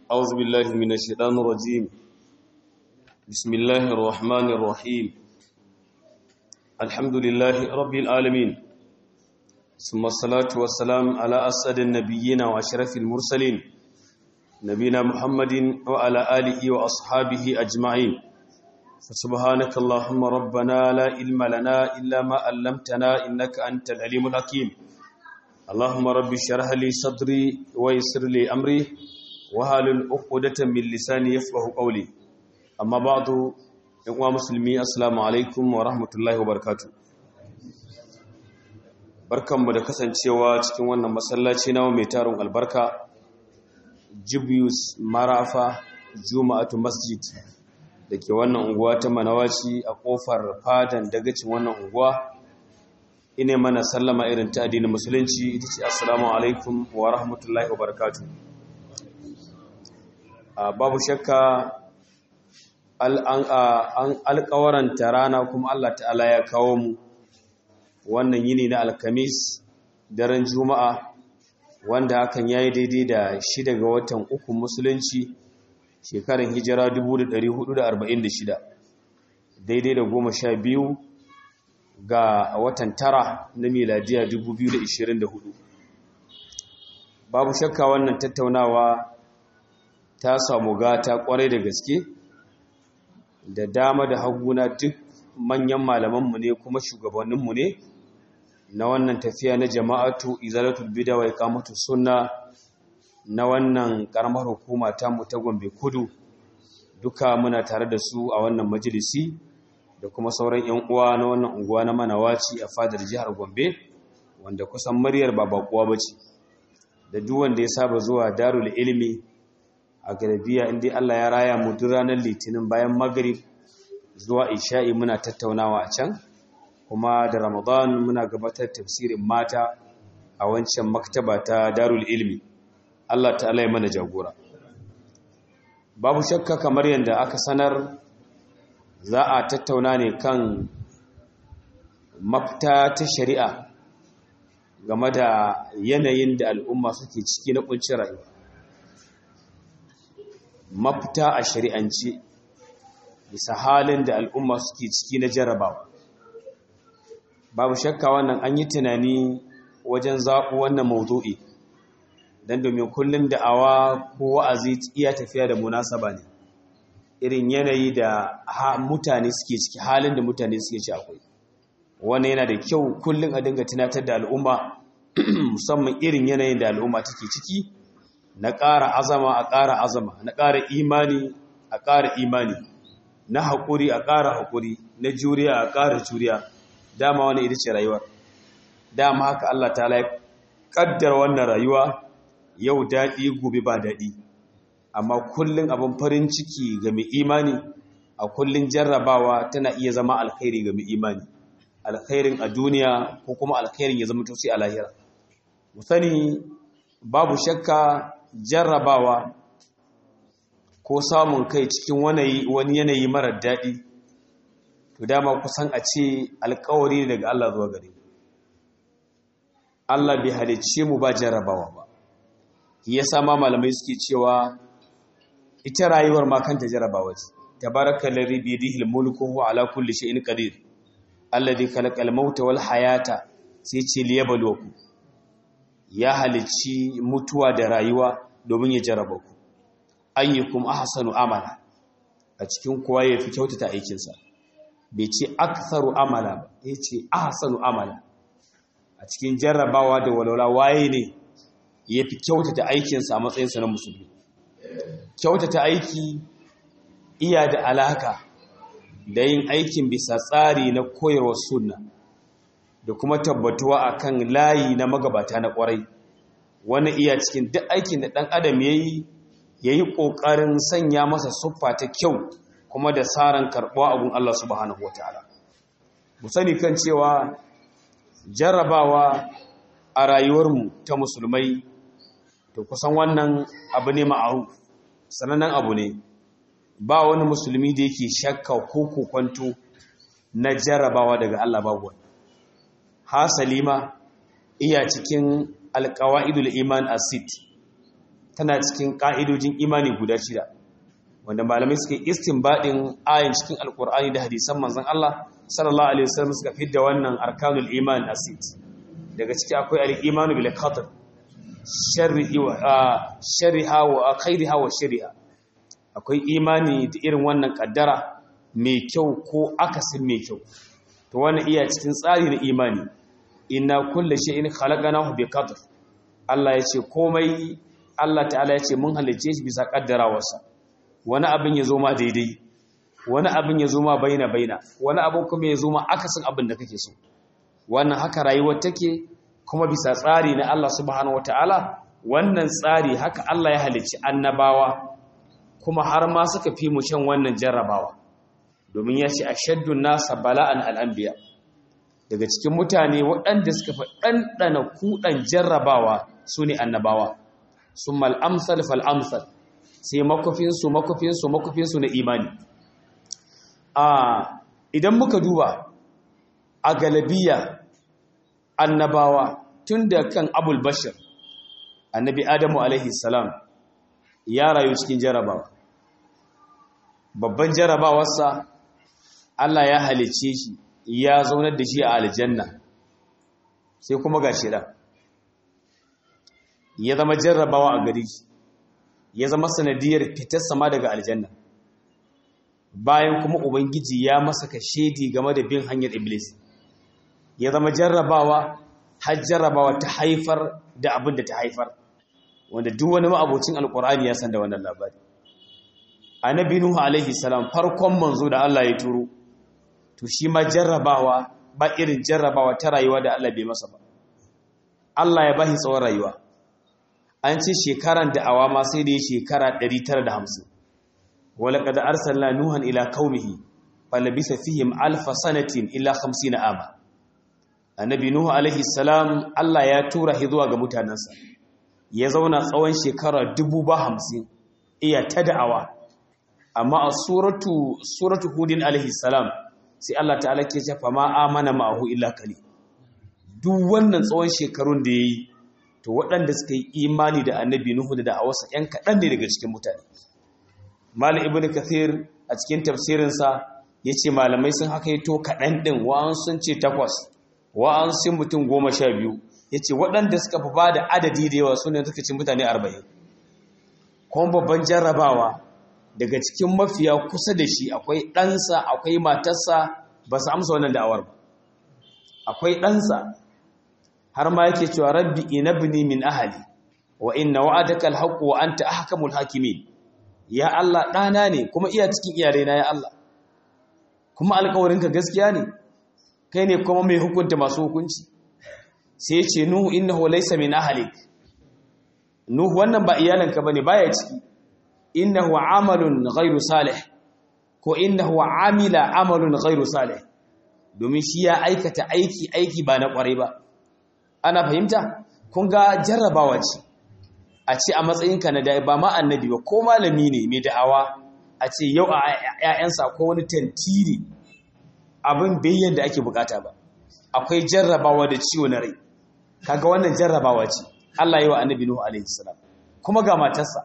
أعوذ بالله من الشيطان الرجيم بسم الله الرحمن الرحيم الحمد لله رب العالمين ثم الصلاة والسلام على أسد النبيين وأشرف المرسلين نبينا محمد وعلى آله وأصحابه أجمعين فسبحانك اللهم ربنا لا علم لنا إلا ما علمتنا إنك أنت العليم الحكيم اللهم رب اشرح لي صدري ويسر لي أمري wahalul uqdatan min lisani yafqahu qawli amma ba'du yan uwa musulmi assalamu alaikum wa rahmatullahi wa barakatuh barkanmu da kasancewa cikin wannan masallaci nawa mai tarin albarka Jibius Marafa Juma'atu Masjid dake wannan unguwa ta Manawaci a kofar fadan dagacin wannan unguwa ine mana sallama irin ta addinin musulunci ita ce assalamu alaikum wa rahmatullahi wa barakatuh babu shakka an alkawaranta rana kuma Allah ta'ala ya kawo mu wannan yini na alkamis daren juma'a wanda hakan ya yi daidai da shida ga watan uku musulunci shekarar hijira 1446 daidai da goma sha biyu ga watan tara na miladiya 2024 babu shakka wannan tattaunawa ta samu gata kwarai da gaske da dama da haguna duk manyan malamanmu ne kuma shugabanninmu ne na wannan tafiya na jama'atu izalatul bida wa iqamatu sunna na wannan karamar hukuma ta mu ta Gombe Kudu duka muna tare da su a wannan majalisi da kuma sauran yan uwa na wannan unguwa na Manawaci a fadar jihar Gombe wanda kusan muryar ba bakuwa bace da duk wanda ya saba zuwa Darul Ilmi a garabiya inda Allah ya raya mu duk ranar litinin bayan magrib zuwa isha'i muna tattaunawa a can kuma da ramadan muna gabatar tafsirin mata a wancan maktaba ta darul ilmi Allah ta'ala ya mana jagora babu shakka kamar yadda aka sanar za a tattauna ne kan mafita ta shari'a game da yanayin da al'umma suke ciki na kuncin rayuwa mafita a shari'ance bisa halin da al'umma suke ciki na jarabawa babu shakka wannan an yi tunani wajen zaɓu wannan mawdu'i don domin kullum da'awa ko wa'azi iya tafiya da munasaba ne irin yanayi da mutane suke ciki halin da mutane suke ci akwai wannan yana da kyau kullum a dinga tunatar da al'umma musamman irin yanayin da al'umma take ciki na ƙara azama a ƙara azama na ƙara imani a ƙara imani na haƙuri a ƙara haƙuri na juriya a ƙara juriya dama wani ita ce rayuwar dama haka Allah ta ya ƙaddar wannan rayuwa yau daɗi gobe ba daɗi amma kullum abin farin ciki ga mai imani a kullum jarrabawa tana iya zama alkhairi ga mai imani alkhairin a duniya ko kuma alkhairin ya zama tosi a lahira mu sani babu shakka jarrabawa ko samun kai cikin wani yanayi marar daɗi to dama kusan a ce alkawari daga Allah zuwa gare Allah bai halicce mu ba jarrabawa ba ya sama malamai suke cewa ita rayuwar ma kanta jarrabawa ce tabarakal ladhi bi yadihi al-mulku wa ala kulli shay'in qadir alladhi khalaqal mauta wal hayata sai ce liyabluwakum ya halicci mutuwa da rayuwa domin ya jaraba ku ayyukum ahsanu amala a cikin kowa ya fi kyautata aikinsa bai ce aktharu amala ba ya ce ahsanu amala a cikin jarrabawa da walwala waye ne ya fi kyautata aikinsa a matsayinsa na musulmi kyautata aiki iya da alaka da yin aikin bisa tsari na koyarwar sunna da kuma tabbatuwa akan layi na magabata na kwarai wani iya cikin duk aikin da ɗan adam ya yi ya yi ƙoƙarin sanya masa siffa ta kyau kuma da tsarin karɓuwa abun Allah subhanahu wa ta'ala mu sani kan cewa jarrabawa a rayuwarmu ta musulmai to kusan wannan abu ne ma'aruf sanannen abu ne ba wani musulmi da yake shakka ko kokwanto na jarrabawa daga Allah babu wani hasali ma iya cikin alƙawa'idul iman asid tana cikin ƙa'idojin imani guda shida wanda malamai suka yi istinbadin ayin cikin alkur'ani da hadisan manzon Allah sallallahu alaihi wasallam suka fidda wannan arkanul iman asit daga ciki akwai al-imanu bil qadr sharrihi wa sharriha wa khairiha wa sharriha akwai imani da irin wannan kaddara mai kyau ko akasin mai kyau to wannan iya cikin tsari na imani inna kulli shay'in khalaqnahu bi qadr Allah ya ce komai Allah ta'ala ya ce mun halicce shi bisa kaddarawarsa wani abin ya zo ma daidai wani abin ya zo ma baina baina wani abin kuma ya zo ma akasin abin da kake so wannan haka rayuwar take kuma bisa tsari na Allah subhanahu wataala wannan tsari haka Allah ya halicci annabawa kuma har ma suka fi mu shan wannan jarrabawa domin ya ce ashaddun nasa bala'an al'anbiya daga cikin mutane waɗanda suka fi ɗanɗana kuɗan jarrabawa su ne annabawa sun mal'amsal fal'amsal sai makofinsu makofinsu makofinsu na imani idan muka duba a galabiya annabawa tun da kan abul bashir annabi adamu alaihi salam ya rayu cikin jarrabawa babban jarrabawarsa Allah ya halicce shi ya zaunar da shi a aljanna sai kuma ga shida ya zama jarrabawa a gari ya zama sanadiyar fitar sama daga aljanna bayan kuma ubangiji ya masa ka shedi game da bin hanyar iblis ya zama jarrabawa har jarrabawa ta haifar da abin da ta haifar wanda duk wani ma'abocin alkur'ani ya san da wannan labari annabi nuhu alaihi salam farkon manzo da Allah ya turo to shi ma jarrabawa ba irin jarrabawa ta rayuwa da Allah bai masa ba Allah ya bashi tsawon rayuwa an ce shekaran da awama sai da ya shekara 950 wala qad arsalna nuhan ila qaumihi falabisa fihim alf sanatin illa 50 ama annabi nuhu alaihi salam Allah ya tura shi zuwa ga mutanansa ya zauna tsawon shekara 50 iya ta da'awa amma a suratu suratu hudin alaihi salam sai Allah ta'ala ke ce fa ma amana ma'ahu illa kali duk wannan tsawon shekarun da yayi to waɗanda suka yi imani da annabi nuhu da da'awarsa yan kaɗan ne daga cikin mutane malam ibn kathir a cikin tafsirinsa ya ce malamai sun haka yi to kaɗan ɗin wa'an sun ce takwas wa'an sun mutum goma sha biyu ya ce waɗanda suka fi ba da adadi da yawa su ne suka ci mutane arba'in kuma babban jarrabawa daga cikin mafiya kusa da shi akwai ɗansa akwai matarsa ba su amsa wannan da'awar ba akwai ɗansa har ma yake cewa rabbi inabni min ahali wa inna wa'adaka alhaqqu wa anta ahkamul hakimin ya Allah ɗana ne kuma iya cikin iyalaina ya Allah kuma alƙawarinka gaskiya ne kai ne kuma mai hukunta masu hukunci sai ce nuhu innahu laysa min ahlik nuhu wannan ba iyalanka bane baya ciki innahu amalun ghairu salih ko innahu amila amalun ghairu salih domin shi ya aikata aiki aiki ba na kwarai ba ana fahimta kun ga jarrabawa ce a ce a matsayinka na dai ba ma annabi ba ko malami ne mai da'awa a ce yau a ƴaƴansa ko wani tantiri abin bayyan da ake bukata ba akwai jarrabawa da ciwo na rai kaga wannan jarrabawa ce Allah yi wa annabi Nuhu alaihi salam kuma ga matarsa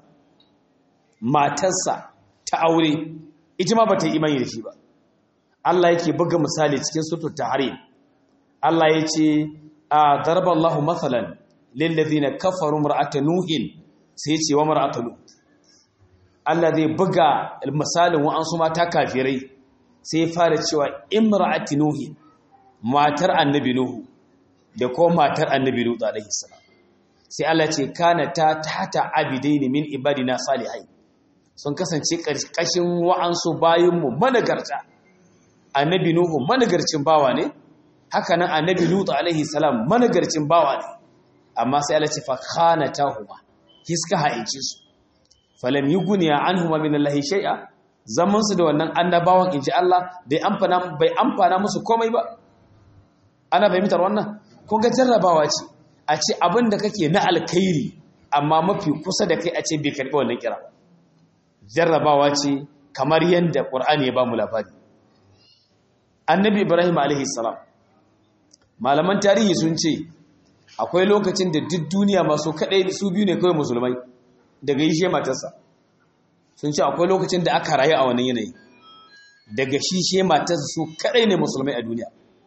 matarsa ta aure ita ma bata yi imani da shi ba Allah yake buga misali cikin suratul tahrim Allah ya ce a darballahu mathalan lil ladina kafaru mar'ata nuhin sai ce wa mar'ata lut Allah zai buga misalin wa'ansu mata kafirai sai ya fara cewa imra'ati nuhin matar annabi nuhu da ko matar annabi lut alaihi salam sai Allah ce kana ta tata abidaini min ibadina salihai sun kasance karkashin wa'ansu bayinmu managarta annabi nuhu managarcin bawa ne haka nan annabi lut alaihi salam managarcin bawa ne amma sai Allah ce fa khanatahuma hiska haice su falam yughniya anhuma min allahi shay'a zaman su da wannan annabawan inji Allah bai amfana bai amfana musu komai ba ana fahimtar wannan kun ga jarrabawa ce a ce abin da kake na alkhairi amma mafi kusa da kai a ce bai karbi wannan kira jarrabawa ce kamar yadda Qur'ani ya ba mu labari annabi Ibrahim alaihi salam malaman tarihi sun ce akwai lokacin da duk duniya masu kadai su biyu ne kawai musulmai daga yi matarsa sun ce akwai lokacin da aka rayu a wannan yanayi daga shi she matarsa su kadai ne musulmai a duniya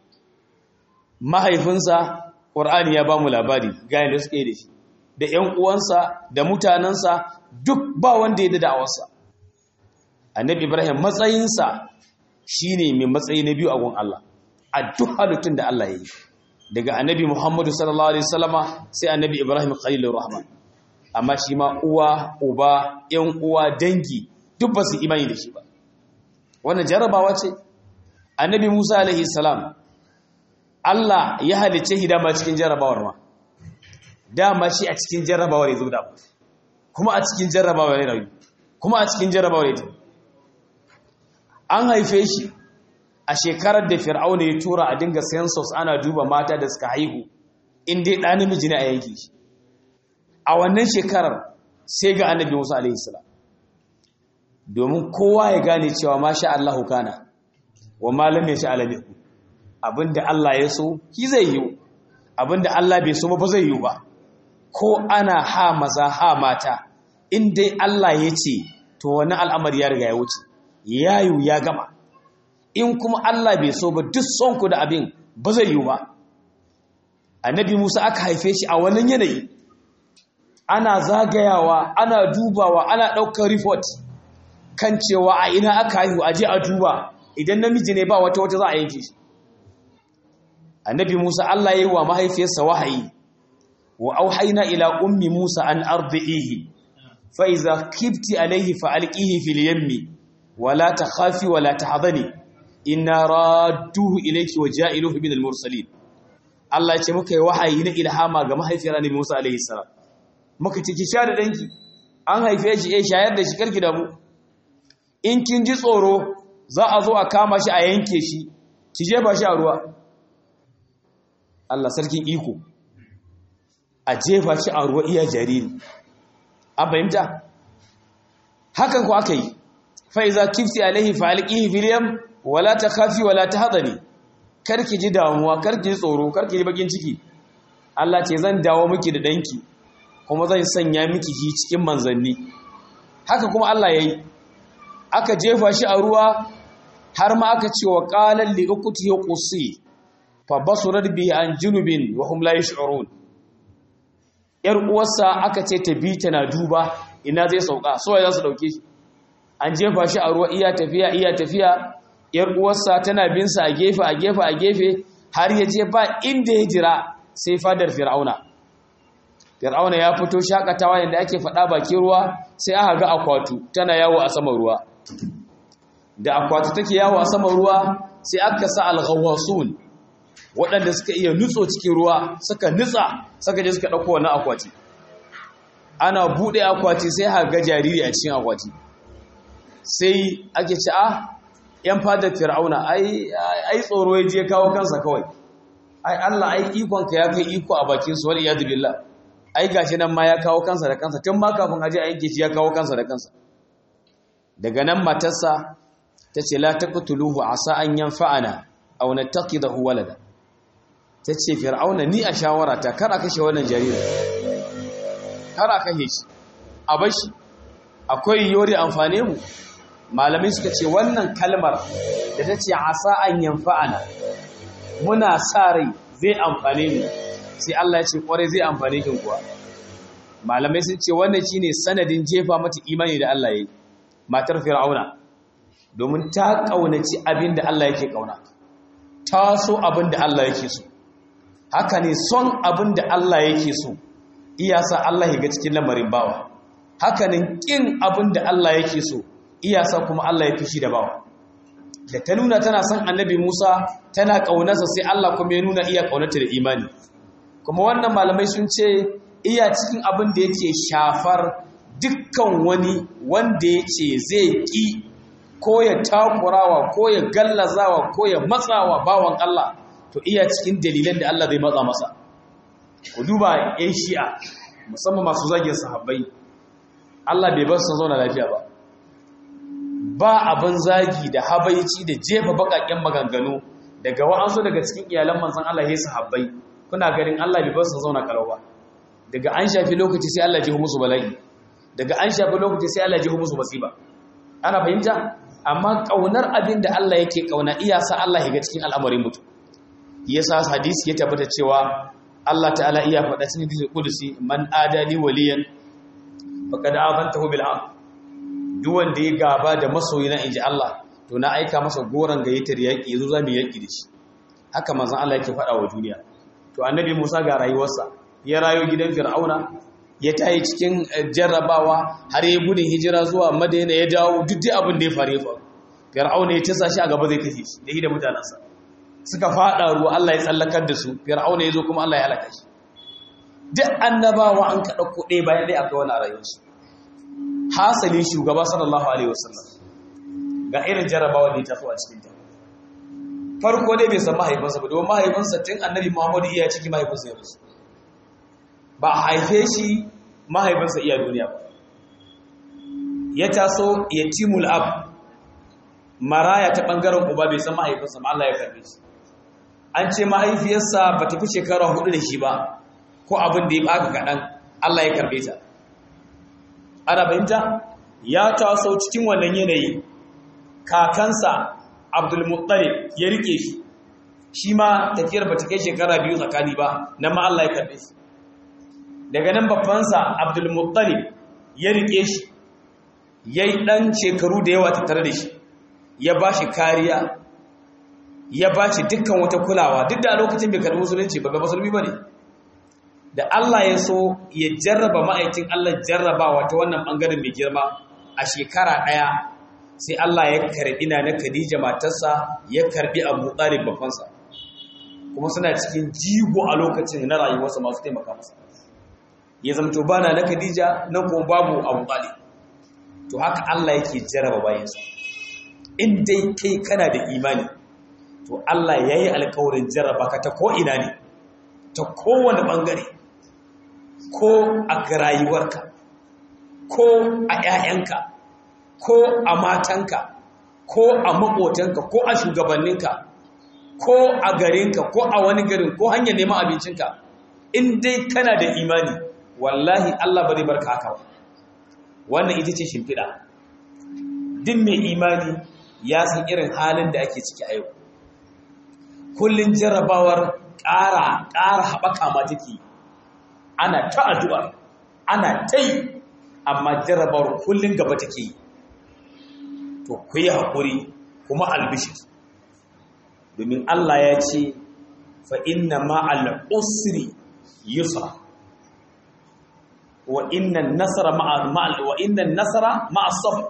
mahaifinsa ƙur'ani ya ba mu labari ga yadda suke da shi da ‘yan uwansa da mutanensa duk ba wanda ya da da'awarsa annabi ibrahim matsayinsa shi ne mai matsayi na biyu a gun Allah a duk halittun da Allah ya yi daga annabi muhammadu sallallahu alaihi wasallama sai annabi ibrahim khalilur rahman amma shi ma uwa uba ‘yan uwa dangi duk ba su imani da shi ba wannan jarabawa ce annabi musa alaihi salam Allah ya halice hidama cikin jarabawar ma dama shi a cikin jarrabawar ya zo da kuma a cikin jarrabawar ya rayu kuma a cikin jarrabawar ya an haife shi a shekarar da fir'auna ya tura a dinga census ana duba mata da suka haihu in dai ɗan namiji ne a yanki shi a wannan shekarar sai ga annabi musa alaihi salam domin kowa ya gane cewa masha Allahu kana wa malam ya sha alamin abinda Allah ya so ki zai yi abinda Allah bai so ba zai yi ba ko ana ha maza ha mata in dai Allah ya ce to wani al'amari ya riga ya wuce yayu ya gama in kuma Allah bai so ba duk son ku da abin ba zai yi ba annabi Musa aka haife shi a wannan yanayi ana zagayawa ana dubawa ana ɗaukar report kan cewa a ina aka haihu aje a duba idan namiji ne ba wata wata za a yanke shi annabi Musa Allah ya yi wa mahaifiyarsa wahayi wa auhayna ila ummi Musa an ardihi fa iza kibti alayhi fa alqihi fil yammi wa la takhafi wa la tahzani inna radduhu ilayki wa ja'iluhu min al mursalin Allah ya ce muka yi wahayi na ilhama ga mahaifiyar annabi Musa alayhi salam muka ce ki sha da danki an haife shi eh shayar da shi karki da mu in kin ji tsoro za a zo a kama shi a yanke shi ki jefa shi a ruwa Allah sarkin iko a jefa shi a ruwa iya jariri an fahimta hakan ku aka yi fa'iza kifti alaihi fa'alƙihi filiyam wala ta kafi wala ta haɗari karki ji damuwa karki ji tsoro karki ji bakin ciki Allah ce zan dawo miki da ɗanki kuma zan sanya miki shi cikin manzanni haka kuma Allah ya yi aka jefa shi a ruwa har ma aka ce wa ƙalar li'ukuti ya ƙusi fa basurar bihi an junubin wa hum la yash'urun yar uwarsa aka ce ta bi tana duba ina zai sauka so ya za su dauke shi an jefa shi a ruwa iya tafiya iya tafiya yar uwarsa tana bin sa a gefe a gefe a gefe har ya je ba inda ya jira sai fadar fir'auna fir'auna ya fito shakatawa yanda ake faɗa bakin ruwa sai aka ga akwatu tana yawo a saman ruwa da akwatu take yawo a saman ruwa sai aka sa al-ghawwasun waɗanda suka iya nutso cikin ruwa suka nutsa suka je suka ɗauko wannan akwati ana buɗe akwati sai ha ga jariri a cikin akwati sai ake ci a ‘yan fadar fir'auna ai tsoro ya je kawo kansa kawai ai Allah ai ikonka ya kai iko a bakinsu wani iyadu billah ai gashi nan ma ya kawo kansa da kansa tun ma kafin aje a yanke shi ya kawo kansa da kansa daga nan matarsa ta ce la taqtuluhu asa an yanfa'ana aw nattaqidahu walada ta ce fir'auna ni a shawara ta kar a kashe wannan jaririn kar a kashe shi a bashi akwai yori amfane mu malamai suka ce wannan kalmar da ta ce asa an yanfa'ana muna sa rai zai amfane mu sai Allah ya ce kware zai amfane kin kuwa malamai sun ce wannan shine sanadin jefa mata imani da Allah yayi matar fir'auna domin ta kaunaci abin da Allah yake kauna ta so abin da Allah yake so haka ne son abin da Allah yake so iya sa Allah ya ga cikin lamarin bawa haka ne kin abin da Allah yake so iya sa kuma Allah ya fishi da bawa da ta nuna tana son annabi Musa tana kaunarsa sai Allah kuma ya nuna iya kaunarta da imani kuma wannan malamai sun ce iya cikin abin da yake shafar dukkan wani wanda ya ce zai ƙi ko ya takurawa ko ya gallazawa ko ya matsawa bawan Allah to iya cikin dalilan da Allah zai matsa masa ku duba yan shi'a musamman masu zagin sahabbai Allah bai bar su zauna lafiya ba ba abin zagi da habaici da jefa bakakken maganganu daga wa'ansu daga cikin iyalan manzon Allah ya sahabbai kuna ganin Allah bai bar su zauna kalau ba daga an shafi lokaci sai Allah ya ji musu bala'i daga an shafi lokaci sai Allah ya jiho musu masiba ana fahimta amma kaunar abin da Allah yake kauna iya sa Allah ya ga cikin al'amarin mutum yasa hadisi ya tabbata cewa Allah ta'ala iya faɗa cikin hadisi kudusi man adali waliyan faqad azantahu bil haqq duk wanda ya gaba da masoyina inji Allah to na aika masa goran gayyatar yaki yazo zamu yaki da shi haka manzon Allah yake faɗa wa duniya to annabi Musa ga rayuwarsa ya rayu gidan Fir'auna ya tayi cikin jarrabawa har ya gudun hijira zuwa Madina ya dawo duk dai abin da ya faru ya faru Fir'auna ya tasa shi a gaba zai kashe shi da shi da mutanansa suka fada ruwa Allah ya tsallakar da su Fir'auna ya zo kuma Allah ya halaka shi duk annabawa an ka dauko ɗaya bayan ɗaya akwai wani a rayuwarsu hasali shugaba sallallahu alaihi wasallam ga irin jarrabawa da ya taso a cikin ta farko dai bai san mahaifinsa ba domin mahaifinsa tun annabi muhammadu iya ciki mahaifinsa ya rasu ba a haife shi mahaifinsa iya duniya ba ya taso ya timul ab maraya ta ɓangaren uba bai san mahaifinsa ma Allah ya karbe shi an ce mahaifiyarsa ba ta fi shekara hudu da shi ba ko abin da ya baka kaɗan Allah ya karbe ta ana fahimta ya taso cikin wannan yanayi kakansa abdulmuttalib ya rike shi shi ma tafiyar ba ta kai shekara biyu tsakani ba na ma Allah ya karbe shi daga nan babbansa abdulmuttalib ya rike shi ya yi ɗan shekaru da yawa tattare da shi ya ba shi kariya ya ba shi dukkan wata kulawa duk da a lokacin bai karbi musulunci ba ga musulmi ba ne da Allah ya so ya jarraba ma'aikin Allah jarrabawa ta wannan ɓangaren mai girma a shekara ɗaya sai Allah ya karbi na na Khadija matarsa ya karbi Abu Talib babbansa kuma suna cikin jigo a lokacin na rayuwarsa masu taimaka masa ya zamto bana na Khadija nan kuma babu Abu Talib to haka Allah yake jarraba bayansa in dai kai kana da imani to Allah yayi alƙawarin jarraba ka ta ko ina ne ta kowane bangare ko a rayuwarka ko a 'ya'yanka ko a matanka ko a maƙotanka ko a shugabanninka ko a garinka ko a wani garin ko hanyar neman abincinka in dai kana da imani wallahi Allah ba zai barka haka ba wannan ita ce shimfiɗa duk mai imani ya san irin halin da ake ciki a yau kullum jarrabawar ƙara ƙara haɓaka ma take ana ta addu'a ana ta yi amma jarrabawar kullum gaba take yi to ku yi haƙuri kuma albishir domin Allah ya ce fa inna ma'al usri yusra wa inna nasara ma'al wa inna nasara ma'as sabr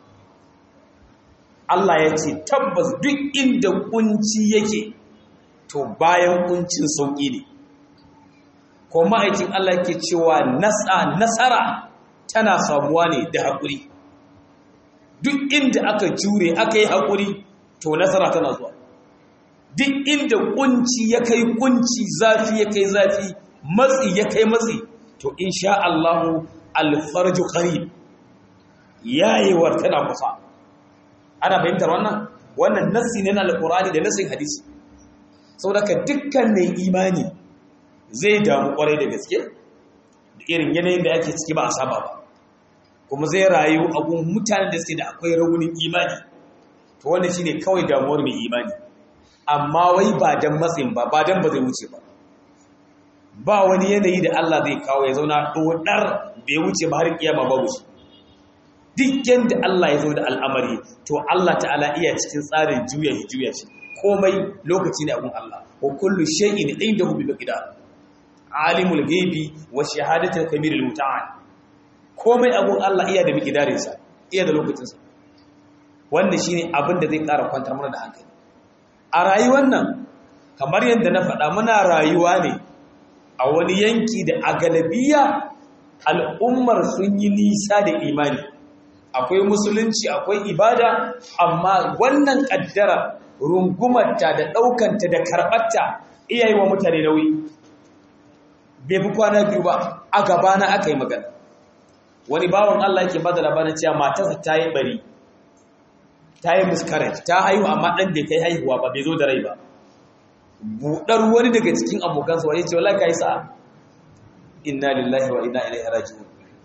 Allah ya ce tabbas duk inda kunci yake to bayan kuncin sauƙi ne ko ma'aikin Allah ke cewa nasara tana samuwa ne da haƙuri duk inda aka jure aka yi haƙuri to nasara tana zuwa duk inda kunci ya kai kunci zafi ya kai zafi matsi ya kai matsi to insha Allahu alfarju qarib yayewar tana kusa ana fahimtar wannan wannan nassi ne na alqur'ani da nassin hadisi saboda dukkan mai imani zai damu kwarai da gaske da irin yanayin da ake ciki ba a saba ba kuma zai rayu a gun mutanen da suke da akwai raunin imani to wannan shine kawai damuwar mai imani amma wai ba dan matsin ba ba dan ba zai wuce ba ba wani yanayi da Allah zai kawo ya zauna dodar bai wuce ba har kiyama ba wuce duk yanda Allah ya zo da al'amari to Allah ta'ala iya cikin tsarin juya shi juya shi komai lokaci ne a gun Allah wa kullu shay'in indahu bi miqdar alimul ghaibi wa shahadatul kabirul muta'al komai abun Allah iya da miqdarinsa iya da lokacinsa wanda shine abin da zai ƙara kwantar mana da hankali a rayuwar nan kamar yadda na faɗa muna rayuwa ne a wani yanki da a galabiya al'ummar sun yi nisa da imani akwai musulunci akwai ibada amma wannan ƙaddara rungumarta da ɗaukanta da karɓarta iya yi wa mutane nauyi bai fi kwana biyu ba a gabana aka yi magana wani bawan Allah yake bada labarin cewa matarsa ta yi bari ta yi miscarriage ta haihu amma ɗan da kai haihuwa ba bai zo da rai ba buɗar wani daga cikin abokansa wani ce wala ka yi sa'a inna lillahi wa inna ilaihi raji'un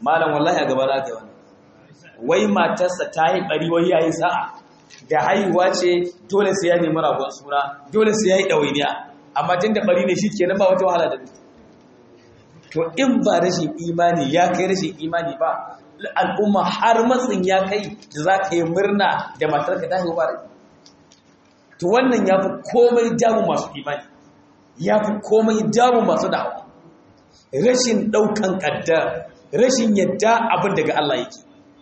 malam wallahi a gaba za ka yi wannan wai matarsa ta yi ɓari wai ya yi sa'a da haihuwa ce dole sai ya nemi ragon suna dole sai ya yi ɗawainiya amma tun da ɓari ne shi ke nan ba wata wahala da to in ba rashin imani ya kai rashin imani ba al'umma har matsin ya kai da za ka yi murna da matarka ta haihu ba rai to wannan ya fi komai damu masu imani ya fi komai damu masu da'awa rashin ɗaukan ƙaddar rashin yadda abin daga Allah yake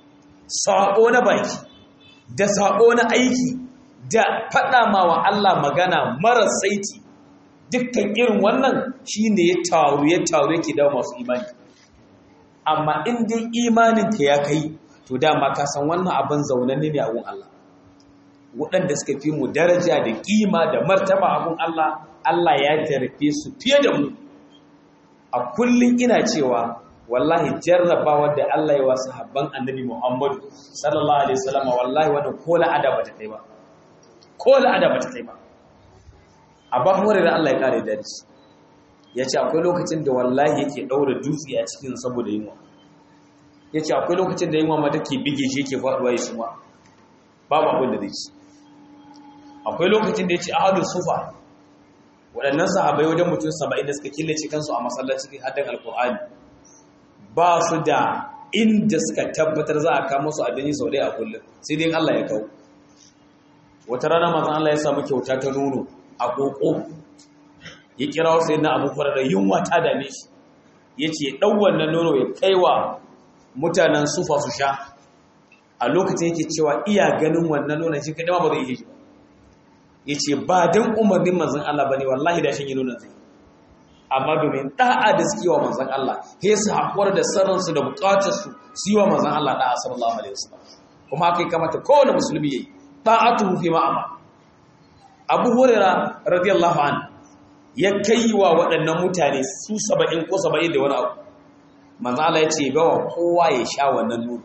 saƙo na baki da saƙo na aiki da faɗa ma wa Allah magana mara saiti dukkan irin wannan shi ne ya taru ya taru yake dawo masu imani amma in dai imaninka ya kai to dama ka san wannan abin zaunanne ne a gun Allah waɗanda suka fi mu daraja da ƙima da martaba a gun Allah Allah ya jarfe su fiye da mu a kullum ina cewa wallahi jarrabawa da Allah ya wasu habban annabi Muhammadu sallallahu alaihi wasallam wallahi wannan ko la'ada bata kai ba ko la'ada bata kai ba abba hore da Allah ya kare da shi yace akwai lokacin da wallahi yake daura dutse a cikin saboda yunwa yace akwai lokacin da yunwa ma take bige shi yake faduwa ya suma babu abin da zai ci akwai lokacin da yace ahadu sufa waɗannan sahabbai wajen mutum 70 da suka killace kansu a masallacin haddan alqur'ani ba su da inda suka tabbatar za a kama su abinci sau ɗaya a kullum sai dai Allah ya kawo wata rana mazan Allah ya samu kyauta ta nono a ƙoƙo ya kira wasu yana abu da yunwa ta dame shi ya ce ɗan wannan nono ya kai wa mutanen sufa su sha a lokacin yake cewa iya ganin wannan nonon shi kaɗama ba zai iya shi ba ya ce ba don umarnin mazan Allah ba ne wallahi da shi yi nonon zai amma domin da'a da suke wa manzan Allah he su haƙuwar da sarransu da buƙatarsu su yi wa manzan Allah da'a sallallahu alaihi wasallam kuma haka yi kamata kowane musulmi yayi ta'atu fi ma'ama Abu Hurairah radiyallahu an ya kai wa waɗannan mutane su 70 ko 70 da wani abu manzan Allah ya ce bawa kowa ya sha wannan nono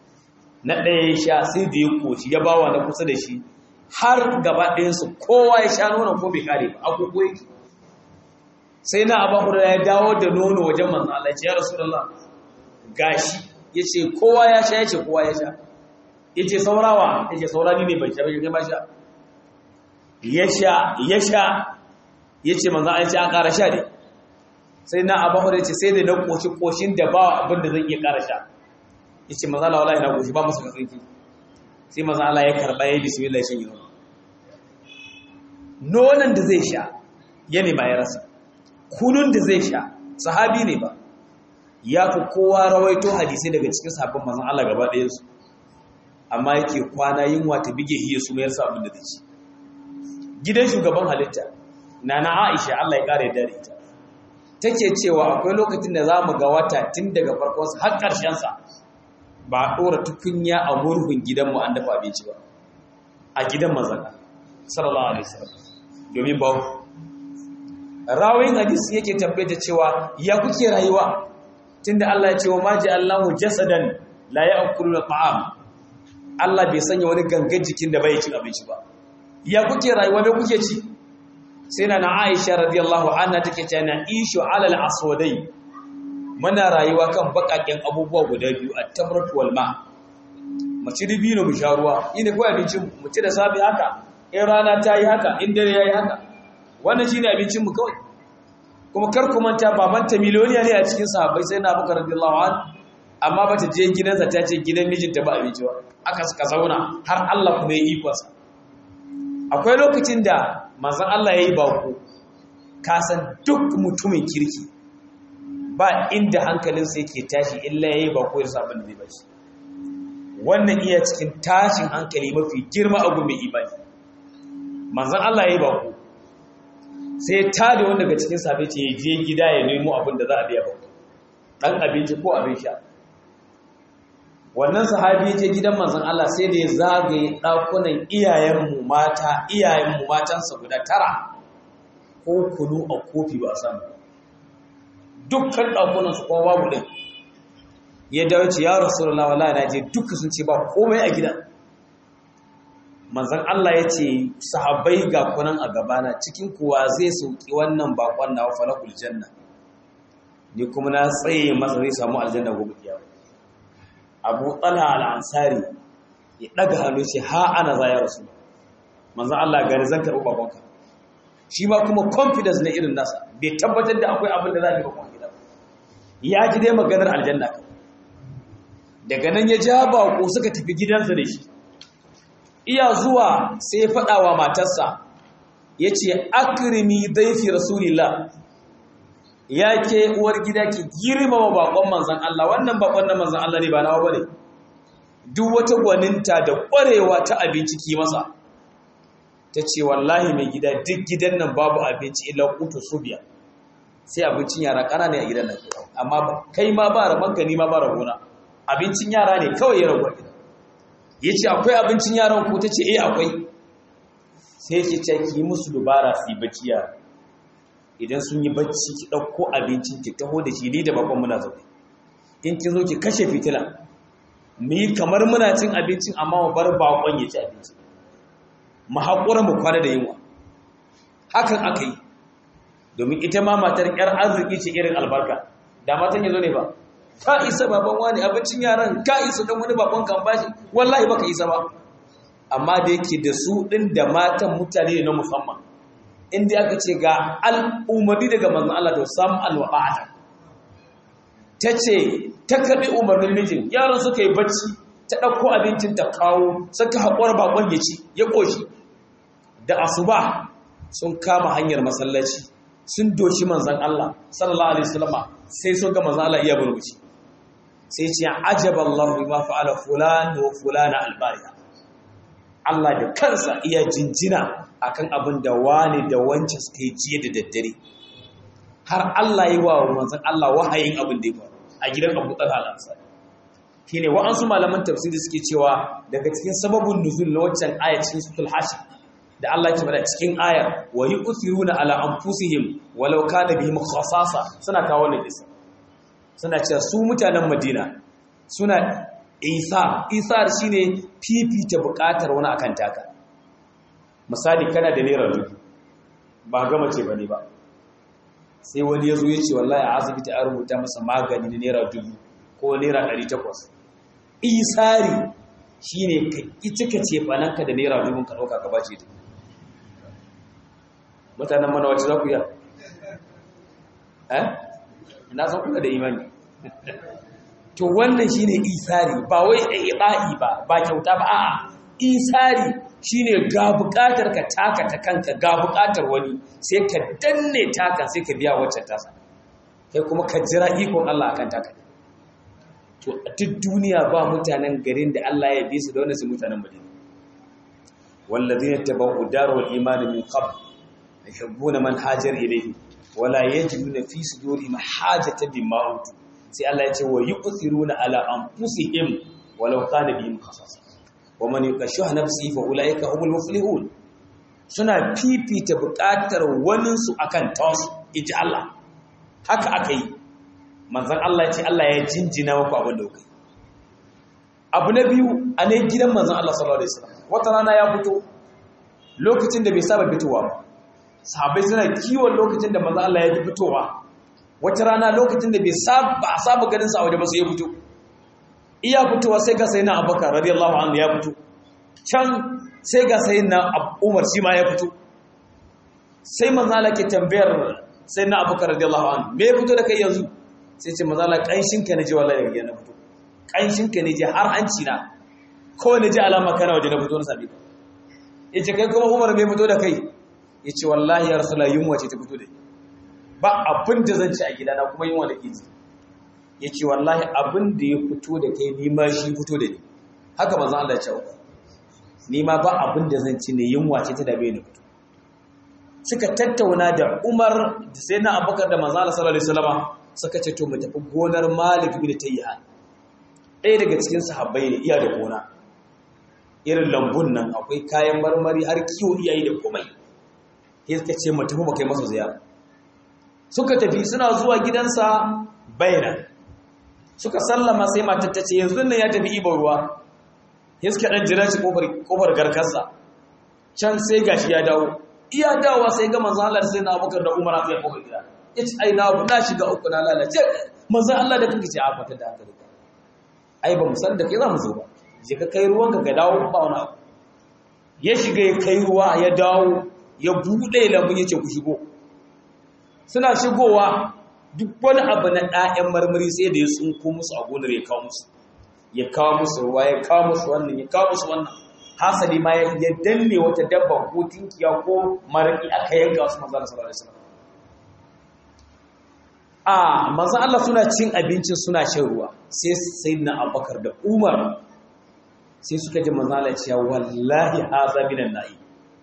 na ɗaya ya sha sai da ya koci ya bawa na kusa da shi har gaba ɗayansu kowa ya sha nonon ko bai kare ba agogo yake sai na abu hurra ya dawo da nono wajen manzan Allah ce ya rasulullah gashi ya ce kowa ya sha ya ce kowa ya sha ya ce saurawa ya ce saurani ne bai sha bai ba sha ya sha ya sha ya ce manzan Allah ce an ƙara sha ne sai na abu hurra ya ce sai da na ƙoshi ƙoshin da ba abin da zan iya ƙara sha ya ce manzan Allah wallahi na ƙoshi ba musu ka tsinki sai manzan Allah ya karɓa ya yi bismillah ya shan yi nono nonon da zai sha ya nema ya rasa kunun da zai sha sahabi ne ba ya fi kowa rawaito hadisai daga cikin sahabban manzon Allah gaba ɗayansu amma yake kwana yunwa ta bige hiya su mayar sa abin da zai ci gidan shugaban halitta nana Aisha Allah ya kare dare ita take cewa akwai lokacin da za mu ga wata tun daga farkon sa har ƙarshen sa ba a ɗora tukunya a murhun gidanmu an dafa abinci ba a gidan manzon sallallahu alaihi wasallam domin ba rawin hadisi yake tabbata cewa ya kuke rayuwa tunda Allah ya ce wa maji Allahu jasadan la ya'kulu ta'am Allah bai sanya wani gangan jikin da bai cin abinci ba ya kuke rayuwa me kuke ci sai na Aisha radiyallahu anha take cewa na ishu ala al-aswadai muna rayuwa kan bakaken abubuwa guda biyu at-tamratu wal ma mu ci dibino mu sha ruwa ina ko abincin mu ci da safi haka in rana ta yi haka in dare yayi haka wannan shine abincin mu kawai kuma kar ku manta babanta miliyoniya ne a cikin sahabbai sai na Abubakar radiyallahu an amma bata je gidansa ta ce gidan mijinta ba abinci ba aka suka zauna har Allah kuma ya yi ikonsa akwai lokacin da manzon Allah yayi bako ka san duk mutumin kirki ba inda hankalinsa yake tashi illa yayi bako ya sabon da zai bashi wannan iya cikin tashin hankali mafi girma a gumi imani manzon Allah yayi bako sai ta da wanda daga cikin safe ce je gida ya nemo abin da za a biya ba dan abinci ko abin sha wannan sahabi ya je gidan manzon Allah sai da ya zagaye dakunan iyayenmu mata iyayenmu matansa guda tara ko kunu a kofi ba a samu dukkan dakunan su kuma babu din ya dawo ce ya rasulullahi wallahi na je duka sun ce ba komai a gidan manzan Allah ya ce sahabbai ga kunan a gabana cikin kuwa zai sauki wannan bakon na falakul janna ni kuma na tsaye masa zai samu aljanna gobe kiyama abu talha al-ansari ya daga hannu ce ha ana za ya rasu manzan Allah gari zan karɓi babanka shi ma kuma confidence na irin nasa bai tabbatar da akwai abin da za a yi bakon gida ya ji dai maganar aljanna daga nan ya ja bako suka tafi gidansa da shi iya zuwa sai ya faɗa wa matarsa ya ce akirimi daifi rasulillah ya ke uwar gida ki girmama bakon manzan Allah wannan bakon na manzan Allah ne ba nawa bane duk wata gwaninta da ƙwarewa ta abinci ki masa ta ce wallahi mai gida duk gidan nan babu abinci illa kutu subiya sai abincin yara ƙanana a gidan nan amma kai ma ba rabanka ni ma ba rabona abincin yara ne kawai ya rabuwa gida ya ce akwai abincin yaran ku ta ce eh akwai sai ce ce ki musu dubara su yi bacci yara idan sun yi bacci ki ɗauko abincin ki taho da shi ni da bakon muna zaune in ki zo ki kashe fitila mu yi kamar muna cin abincin amma mu bar bakon ya ci abinci mu haƙura mu kwana da yunwa hakan aka yi domin ita ma matar ƴar arziki ce irin albarka da matan ya zo ne ba ka isa baban wani abincin yaran ka isa don wani bakon kan bashi wallahi baka isa ba amma da yake da su ɗin da matan mutane na musamman inda aka ce ga al'ummari daga manzan Allah to sam alwa'ata ta ce ta karɓi umarnin mijin yaran suka yi bacci ta ɗauko abincin ta kawo suka haƙuwar bakon ya ci ya ƙoshi da asuba sun kama hanyar masallaci sun doshi manzan Allah sallallahu alaihi wasallama sai sun ga manzan Allah iya burbuci sai ce ajaballahu bima fa'ala fulan wa fulana albariya Allah da kansa iya jinjina akan abin da wani da wancan suka yi jiya da daddare har Allah yi wa manzan Allah wahayin abin da ya faru a gidan Abu Talha al-Ansari shine wa'ansu malaman tafsiri suke cewa daga cikin sababin nuzul na waccan aya cikin suratul hashim da Allah ya bada cikin ayar wa yu'thiruna ala anfusihim walau kana bihim khasasa suna kawo wannan kisa suna cewa su mutanen Madina suna isa isar shine fifita bukatar wani akan taka misali kana da naira dubu ba gama ce bane ba sai wani yazo ya ce wallahi a asibiti an rubuta masa magani na naira dubu ko naira 800 isari shine ka cika ce fananka da naira dubu ka dauka ka bace ta mutanen mana wacce za ku yi eh ina san kuna da imani to wannan shine isari ba wai ibai ba ba kyauta ba a'a isari shine ga bukatar ka taka ta kanka ga bukatar wani sai ka danne taka sai ka biya wacce tasa kai kuma ka jira ikon Allah akan taka to a duk duniya ba mutanen garin da Allah ya bi su da wannan su mutanen Madina wallazina tabawu darul iman min qabl yuhibbuna man hajar ilayhi wala yajiduna fi sudurihim hajatan mimma utu sai Allah ya ce wa yu'thiruna ala anfusihim walau kana bihim khasasa wa man yukashiha nafsihi fa ulaika humul muflihun suna fifita buƙatar wanin su akan tawasu iji Allah haka aka yi manzon Allah ya ce Allah ya jinjina muku abin da kuka yi abu na biyu a ne gidan manzon Allah sallallahu alaihi wasallam wata rana ya fito lokacin da bai saba fitowa ba sahabai suna kiwon lokacin da manzon Allah ya fitowa wata rana lokacin da bai saba a saba ganin sa a waje ba sai ya fito iya fitowa sai ga sayyidina Abubakar radiyallahu anhu ya fito can sai ga sayyidina Umar shi ma ya fito sai manzon Allah ke tambayar sayyidina Abubakar radiyallahu anhu me ya fito da kai yanzu sai ce manzon Allah kanshin ka ne ji wallahi daga yana fito kanshin ka ne ji har hanci na ko ne ji alama kana waje na fito na sabi yace kai kuma Umar me fito da kai yace wallahi ya rasulullah yunwa ce ta fito da ni ba abin da zan ci a gidana kuma yin wani ƙizi ya ce wallahi abin da ya fito da kai nima shi fito da ni haka mazan Allah ce uku nima ba abin da zan ci ne yin wace ta dabe ni fito suka tattauna da umar da sai na abubakar da mazan Allah sallallahu alaihi wasallama suka ce to mu tafi gonar malik bin tayyihan ɗaya daga cikin sahabbai ne iya da gona irin lambun nan akwai kayan marmari har kiwo iyayi da komai sai suka ce mu tafi mu kai masa ziyara suka tafi suna zuwa gidansa baina suka sallama sai matar ta ce yanzu nan ya tafi ibar ruwa ya suka ɗan jira shi ƙofar garkarsa can sai gashi ya dawo iya dawowa sai ga manzan Allah sai na abokar da umar a tsaye ƙofar gida ya ce ai na na shiga uku na lalace manzan Allah da kanka ce a fatar da haka duka ai ba mu san da kai za mu zo ba je ka kai ruwanka ka dawo ba wani abu ya shiga ya kai ruwa ya dawo ya buɗe lambun ya ce ku shigo suna shigowa duk wani abu na ɗayan marmari sai da ya tsunko musu a gonar ya kawo musu ya kawo musu ruwa ya kawo musu wannan ya kawo musu wannan hasali ma ya danne wata dabba ko tinkiya ko maraki aka yanka wasu manzana sallallahu alaihi wasallam a manzan Allah suna cin abincin suna shan ruwa sai sayyidina Abubakar da Umar sai suka ji manzan Allah cewa wallahi haza minan na'i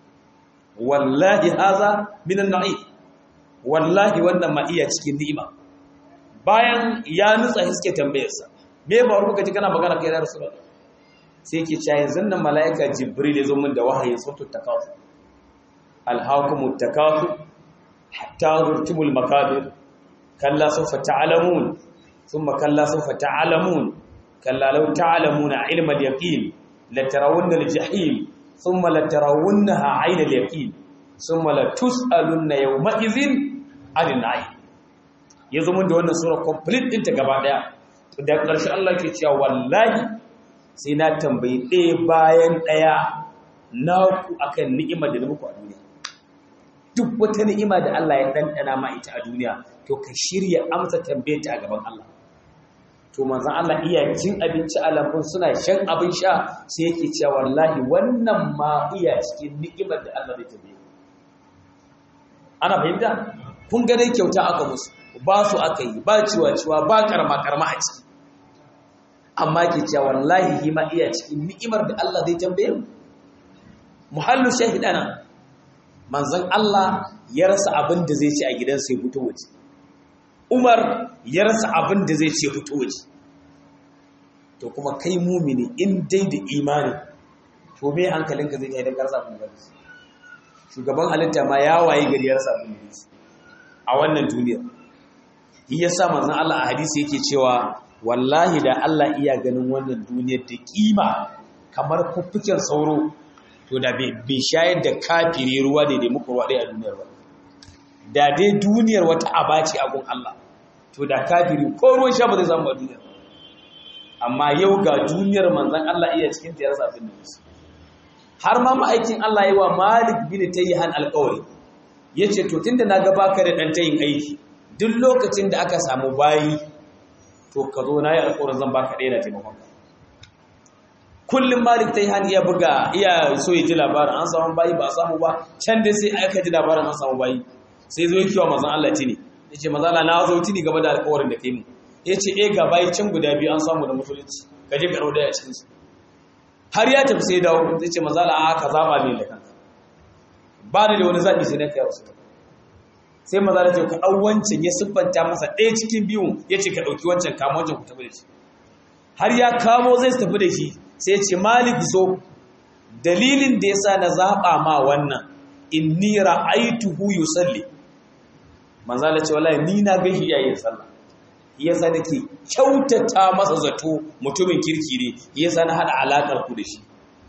wallahi haza minan na'i wallahi wannan ma iya cikin ni'ima bayan ya nutsa suke tambayarsa me ba ruka ji kana magana kai da rasulullah sai yake cewa yanzu nan malaika jibril ya zo min da wahayin sautu takafu alhaakumu takafu hatta zurtumul makabir kalla sawfa ta'lamun thumma kalla sawfa ta'lamun kalla law ta'lamuna ilma al-yaqin la tarawunna al-jahim thumma la tarawunnaha 'ayna al-yaqin thumma la tus'alunna yawma idhin 'anil na'im yazo mun da wannan sura complete din ta gaba daya da ƙarshe Allah ke cewa wallahi sai na tambayi ɗaya bayan ɗaya na ku akan ni'imar da na muku a duniya duk wata ni'ima da Allah ya ɗanɗana ma ita a duniya to ka shirya amsa tambaye ta a gaban Allah to manzon Allah iya cin abinci a lambun suna shan abin sha sai yake cewa wallahi wannan ma iya cikin ni'imar da Allah zai tambaye ana fahimta kun ga dai kyauta aka musu ba su aka yi ba ciwa ciwa ba karama karama a ciki amma ke cewa wallahi hi ma iya cikin ni'imar da Allah zai tambaye mu muhallu shahidana manzon Allah ya rasa abin da zai ci a gidansa ya fito waje Umar ya rasa abin da zai ce fito waje to kuma kai mumini in dai da imani to me hankalinka zai kai da karsa abin da shugaban halitta ma ya waye gari ya rasa abin da a wannan duniyar shi yasa manzon Allah a hadisi yake cewa wallahi da Allah iya ganin wannan duniyar da kima kamar fuffuken sauro to da bai shayar da kafire ruwa da muku ruwa ɗaya a duniyar ba da dai duniyar wata abaci a gun Allah to da kafiri ko ruwan sha ba zai samu a duniyar amma yau ga duniyar manzan Allah iya cikin ta yarsa abin da musu har ma ma'aikin Allah yi wa Malik bin Tayyihan alƙawari yace to tunda na ga baka da dan tayin aiki duk lokacin da aka samu bayi to ka zo na yi alƙawarin zan baka ɗaya da taimakon ka kullum malik ta yi hannu iya buga iya so ya ji labarin an samu bayi ba a samu ba can dai sai aka ji labarin an samu bayi sai zo yake wa mazan Allah tini ya ce mazan Allah na zo tini game da alƙawarin da kai mu ya ce e ga bayi can guda biyu an samu da musulunci ka je karo daya cikin su har ya tafi sai dawo zai ce mazan Allah ka zaba ne da kanka ba ni da wani zaɓi sai na kai wasu sai maza da ce ka ɗau wancan ya siffanta masa ɗaya cikin biyun ya ce ka ɗauki wancan kama wancan ku tafi da shi har ya kamo zai tafi da shi sai ce malik zo dalilin da ya sa na zaɓa ma wannan in ni ra'aituhu yusalli manzo Allah ce wallahi ni na gashi yayin sallah yasa nake kyautata masa zato mutumin kirki ne yasa na hada alakar ku da shi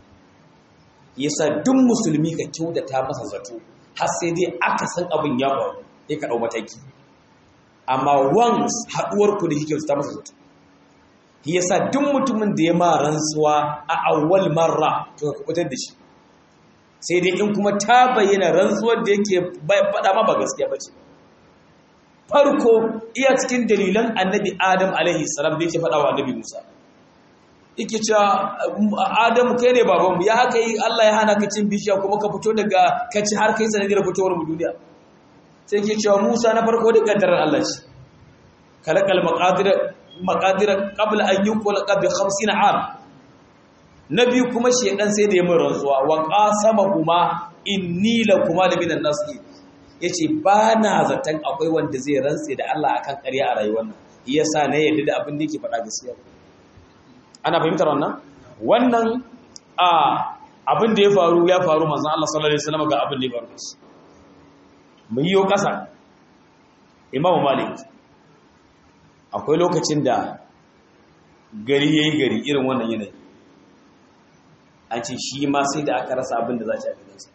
yasa duk musulmi ka kyautata masa zato har sai dai aka san abin ya faru sai ka dau mataki amma once haduwar ku da shi kyautata masa zato yasa duk mutumin da ya ma rantsuwa a awwal marra to ka kubutar da shi sai dai in kuma ta bayyana rantsuwar da yake faɗa ma ba gaskiya bace farko iya cikin dalilan annabi adam alaihi salam da yake faɗa wa annabi musa yake cewa adam kai ne babanmu ya haka yi allah ya hana ka cin bishiya kuma ka fito daga kaci har kai sanadiyar fitowar mu duniya sai yake cewa musa na farko da kaddarar allah ce kalakal maqadir qabla an yuqla bi 50 am na biyu kuma shedan sai da ya mun rantsuwa wa qasama kuma inni lakuma la minan nasihin ya ce ba na zaton akwai wanda zai rantse da Allah akan ƙarya a rayuwar nan iya sa na yadda da abin da yake faɗa gaskiya ana fahimtar wannan wannan a abin da ya faru ya faru manzon Allah sallallahu alaihi wasallam ga abin da ya faru da shi mun yi ƙasa Imam Malik akwai lokacin da gari yayi gari irin wannan yanayi an ce shi ma sai da aka rasa abin da za ta yi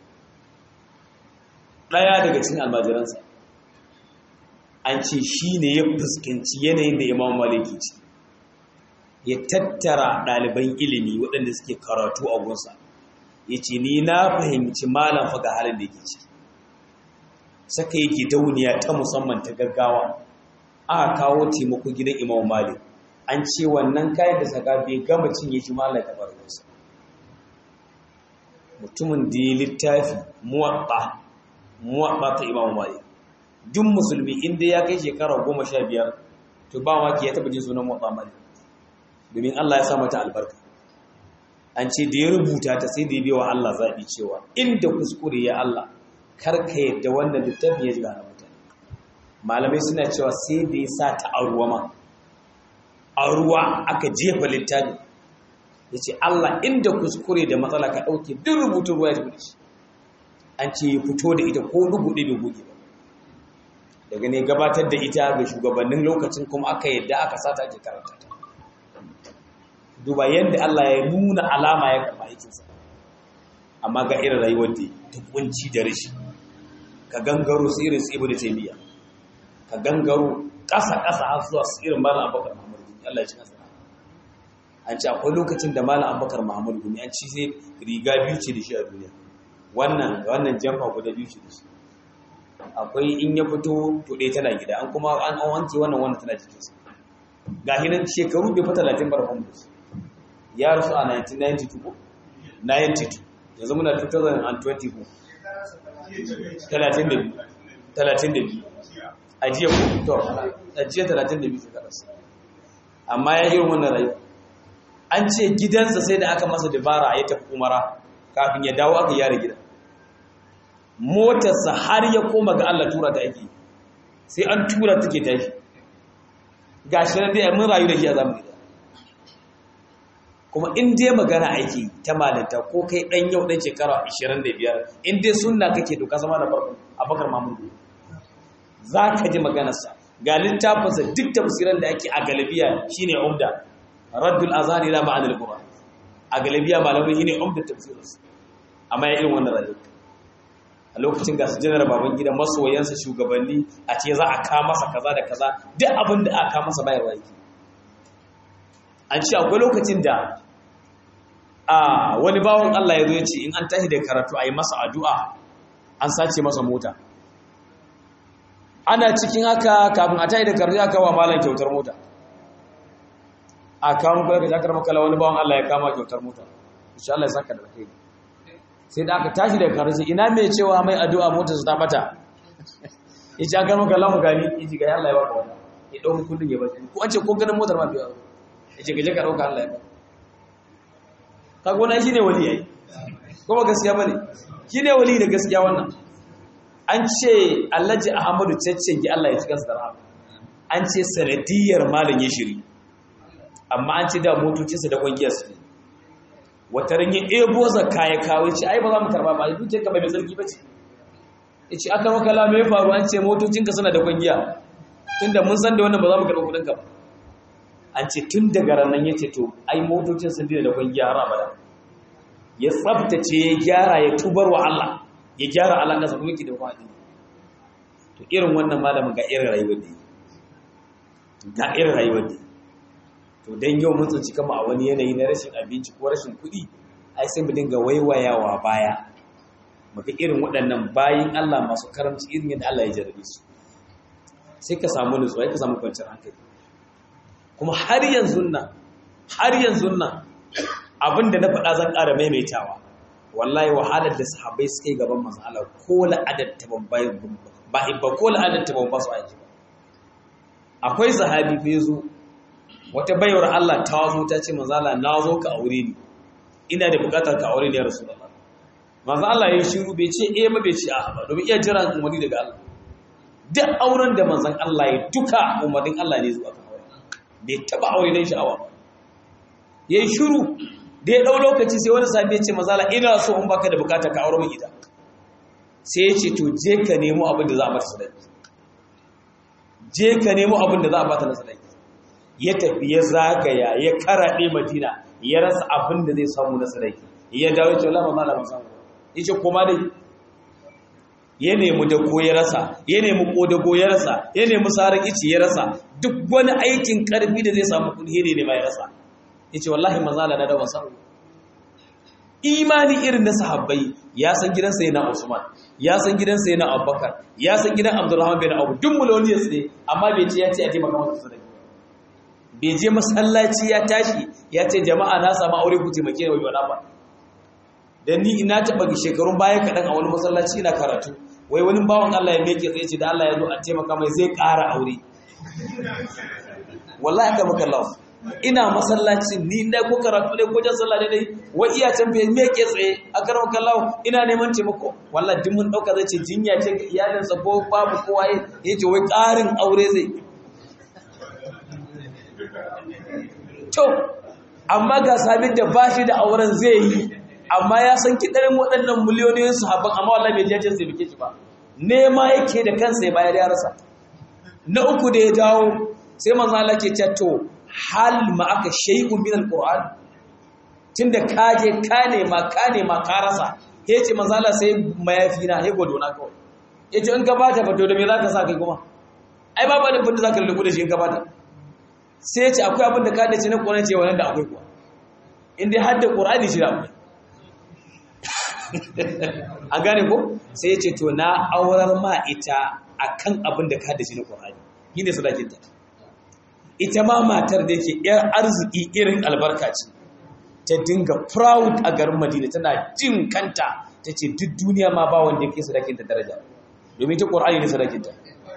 ɗaya daga cikin almajiransa an ce shi ne ya fuskanci yanayin da imam maliki ce ya tattara ɗaliban ilimi waɗanda suke karatu a gunsa ya ce ni na fahimci malam faga halin da yake ciki saka yake dauniya ta musamman ta gaggawa aka kawo taimako gidan imam malik an ce wannan kayan da saka bai gama cinye shi malam da farkonsa mutumin da ya littafi muwaɓa muwaɓa ta imam malik duk musulmi inda ya kai shekara goma sha biyar to ba maki ya taɓa jin sunan muwaɓa malik domin allah ya sa mata albarka an ce da ya rubuta ta sai da ya bewa allah zaɓi cewa inda kuskure ya allah karka yadda wannan littafi ya jiga na mutane malamai suna cewa sai da ya sa ta a ruwa ma a ruwa aka jefa littafi ya ce Allah inda kuskure da matsala ka ɗauke duk rubutun ruwa ya tafi da shi an ce ya fito da ita ko rubuɗe bai buɗe ba daga ne gabatar da ita ga shugabannin lokacin kuma aka yadda aka sata ake karanta ta duba yadda Allah ya nuna alama ya kama aikinsa amma ga irin rayuwar da ta kunci da rashi ka gangaro su irin su ibnu taymiya ka gangaro ƙasa ƙasa har zuwa su irin malam abubakar muhammad gumi Allah ya ci kansa an ce akwai lokacin da malam abubakar muhammad gumi an ci sai riga biyu ce da shi a duniya wannan wannan jamfa guda biyu ce da shi akwai in ya fito to ɗaya tana gida an kuma an wanke wannan wannan tana jikinsa ga hinan shekaru bai fi talatin barfan da shi ya rasu a 1992 ko 92 yanzu muna 2024 32 ajiya ko to ajiya 32 shekararsa amma ya yi wannan rayu an ce gidansa sai da aka masa dabara ya tafi umara kafin ya dawo aka yare gida motarsa har ya koma ga Allah tura ta ake sai an tura take tashi gashi nan dai mun rayu da shi a zamani da kuma in dai magana aiki ta malanta ko kai dan yau dan shekara 25 in dai sunna kake to ka zama da farko abakar mamudu za ka ji maganarsa ga littafinsa duk tafsiran da ake a galibiya shine umda raddul azhar ila ma'anil qur'an a galibiya malamai shine umda tafsirinsa amma ya irin wannan rayuwa a lokacin ga su janar baban gida masoyansa shugabanni a ce za a ka masa kaza da kaza duk abin da aka masa bayarwa yake an ce akwai lokacin da a wani bawon Allah ya zo ya ce in an tashi da karatu a yi masa addu'a an sace masa mota ana cikin haka kafin a tashi da karatu aka wa malam kyautar mota a kawo kula da jakar makala wani bawon Allah ya kama kyautar mota insha Allah ya saka da kai sai da aka tashi da karatu ina mai cewa mai addu'a mota su ta bata ya ce aka makala mu gani ya ji ga Allah ya baka wannan ya dauki kullun ya bace ko an ce ko ganin motar ma biya ya ce gaje ka ɗauka Allah ya ba kaga wani shi ne wali yayi kuma gaskiya bane shi ne wali da gaskiya wannan an ce Alhaji Ahmadu Ceccengi Allah ya ci kansa da rahama an ce sanadiyar malam ya shiri amma an ce da motocinsa da kwangiyar su wata ran ya ebo zakka ya kawo ce ai ba za mu karba ba dukiyar ka bai mai sarki bace yace aka maka la me faru an ce motocinka suna da kwangiya tunda mun san da wannan ba za mu karba kudin ka ba an ce tun daga ranar ya ce to ai motocin sun dina da kwangiya har abada ya tsabtace ya gyara ya tubar wa Allah ya gyara alaƙa sa kuma yake da kwaɗi to irin wannan malamin ga irin rayuwar da ga irin rayuwar da to dan yau mun tsinci kama a wani yanayi na rashin abinci ko rashin kuɗi ai sai mu dinga waiwayawa baya muga irin waɗannan bayin Allah masu karamci irin yadda Allah ya jarabe su sai ka samu nutsuwa ka samu kwanciyar hankali kuma har yanzu nan har yanzu nan abinda na faɗa zan ƙara maimaitawa wallahi wahalar da sahabbai suka yi gaban manzon Allah ko la'adar ta ban ba ba ko la'adar ta ban ba su aiki akwai sahabi fa yazo wata bayar Allah ta zo ta ce manzon Allah na zo ka aure ni ina da buƙatar ka aure ni ya rasulullah manzon Allah ya shiru bai ce eh ba bai ce a ba domin iya jira umarni daga Allah duk auren da manzon Allah ya duka umarnin Allah ne zuwa bai taba aure dan sha'awa yayi shiru da ya dau lokaci sai wani sabi ya ce mazala ina so in baka da bukata ka aure min ita sai ya ce to je ka nemo abin da za a bata sadaki je ka nemo abin da za a bata na sadaki ya tafi ya zagaya ya karaɗe madina ya rasa abin da zai samu na sadaki ya dawo ya ce wala mamala ba samu ya ce koma dai ya nemi dago ya rasa ya nemi kodago ya rasa ya nemi sarar ici ya rasa duk wani aikin karfi da zai samu kudi ne ma ya rasa yace wallahi manzo Allah da wasa imani irin na sahabbai ya san gidansa yana Usman ya san gidansa yana Abubakar ya san gidan Abdurrahman bin Auf duk muloniyas ne amma bai ce ya ce a taimaka masa sadaka bai je masallaci ya tashi ya ce jama'a na samu aure ku taimake ni wai ba dan ni ina taba shekarun baya kadan a wani masallaci ina karatu wai wani bawan Allah ya meke tsaye ce da Allah ya zo a taimaka mai zai ƙara aure wallahi ka maka Allah ina masallacin ni na ko karatu ne ko jan sallah dai wai iya can bai meke tsaye a karam kallahu ina neman taimako wallahi duk mun dauka zai ce jinya ce ga iyalinsa ko babu kowa yace wai ƙarin aure zai to amma ga sabin da bashi da auren zai yi amma ya san kidarin waɗannan miliyoniyin sahabban amma wallahi bai jaje sai bike shi ba nema yake da kansa ya bayar ya rasa na uku da ya dawo sai manzo Allah ke cewa to hal ma aka shay'un min alquran tunda ka je ka nema ka nema ka rasa yace manzo Allah sai mayafi na he godo na kawai yace in ka bata ba to da me zaka sa kai kuma ai babu da funda zaka lubu da shi in ka bata sai yace akwai abin da ka dace na Qur'ani ce wannan da akwai kuwa in dai hadda Qur'ani shi da akwai a gane ko sai yace to na aurar ma ita akan abin da ka dace na Qur'ani shine sadakinta ita ma matar da yake ‘yar arziki irin albarka ce ta dinga proud a garin madina tana jin kanta ta ce duk duniya ma ba wanda yake sadakinta daraja domin ta ƙwar'ani ne sadakinta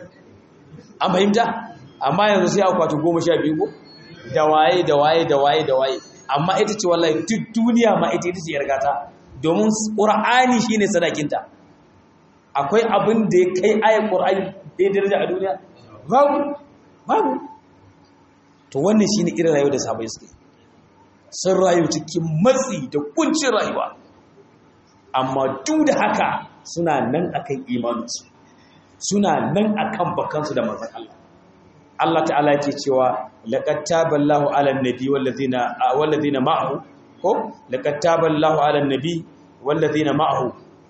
an fahimta amma yanzu sai akwati goma sha biyu ko da waye da waye da waye da waye amma ita ce wallahi duk duniya ma ita ita ce yargata domin ƙur'ani shi ne sadakinta akwai abin da ya kai ayar ƙur'ani da ya daraja a duniya babu babu to wannan shi ne irin rayuwa da sabai suke sun rayu cikin matsi da kuncin rayuwa amma duk da haka suna nan akan imaninsu suna nan akan bakansu da manzon Allah Allah ta'ala yake cewa laqad taballahu 'alan nabi wallazina wallazina ma'ahu ko laqad taballahu 'alan nabi wallazina ma'ahu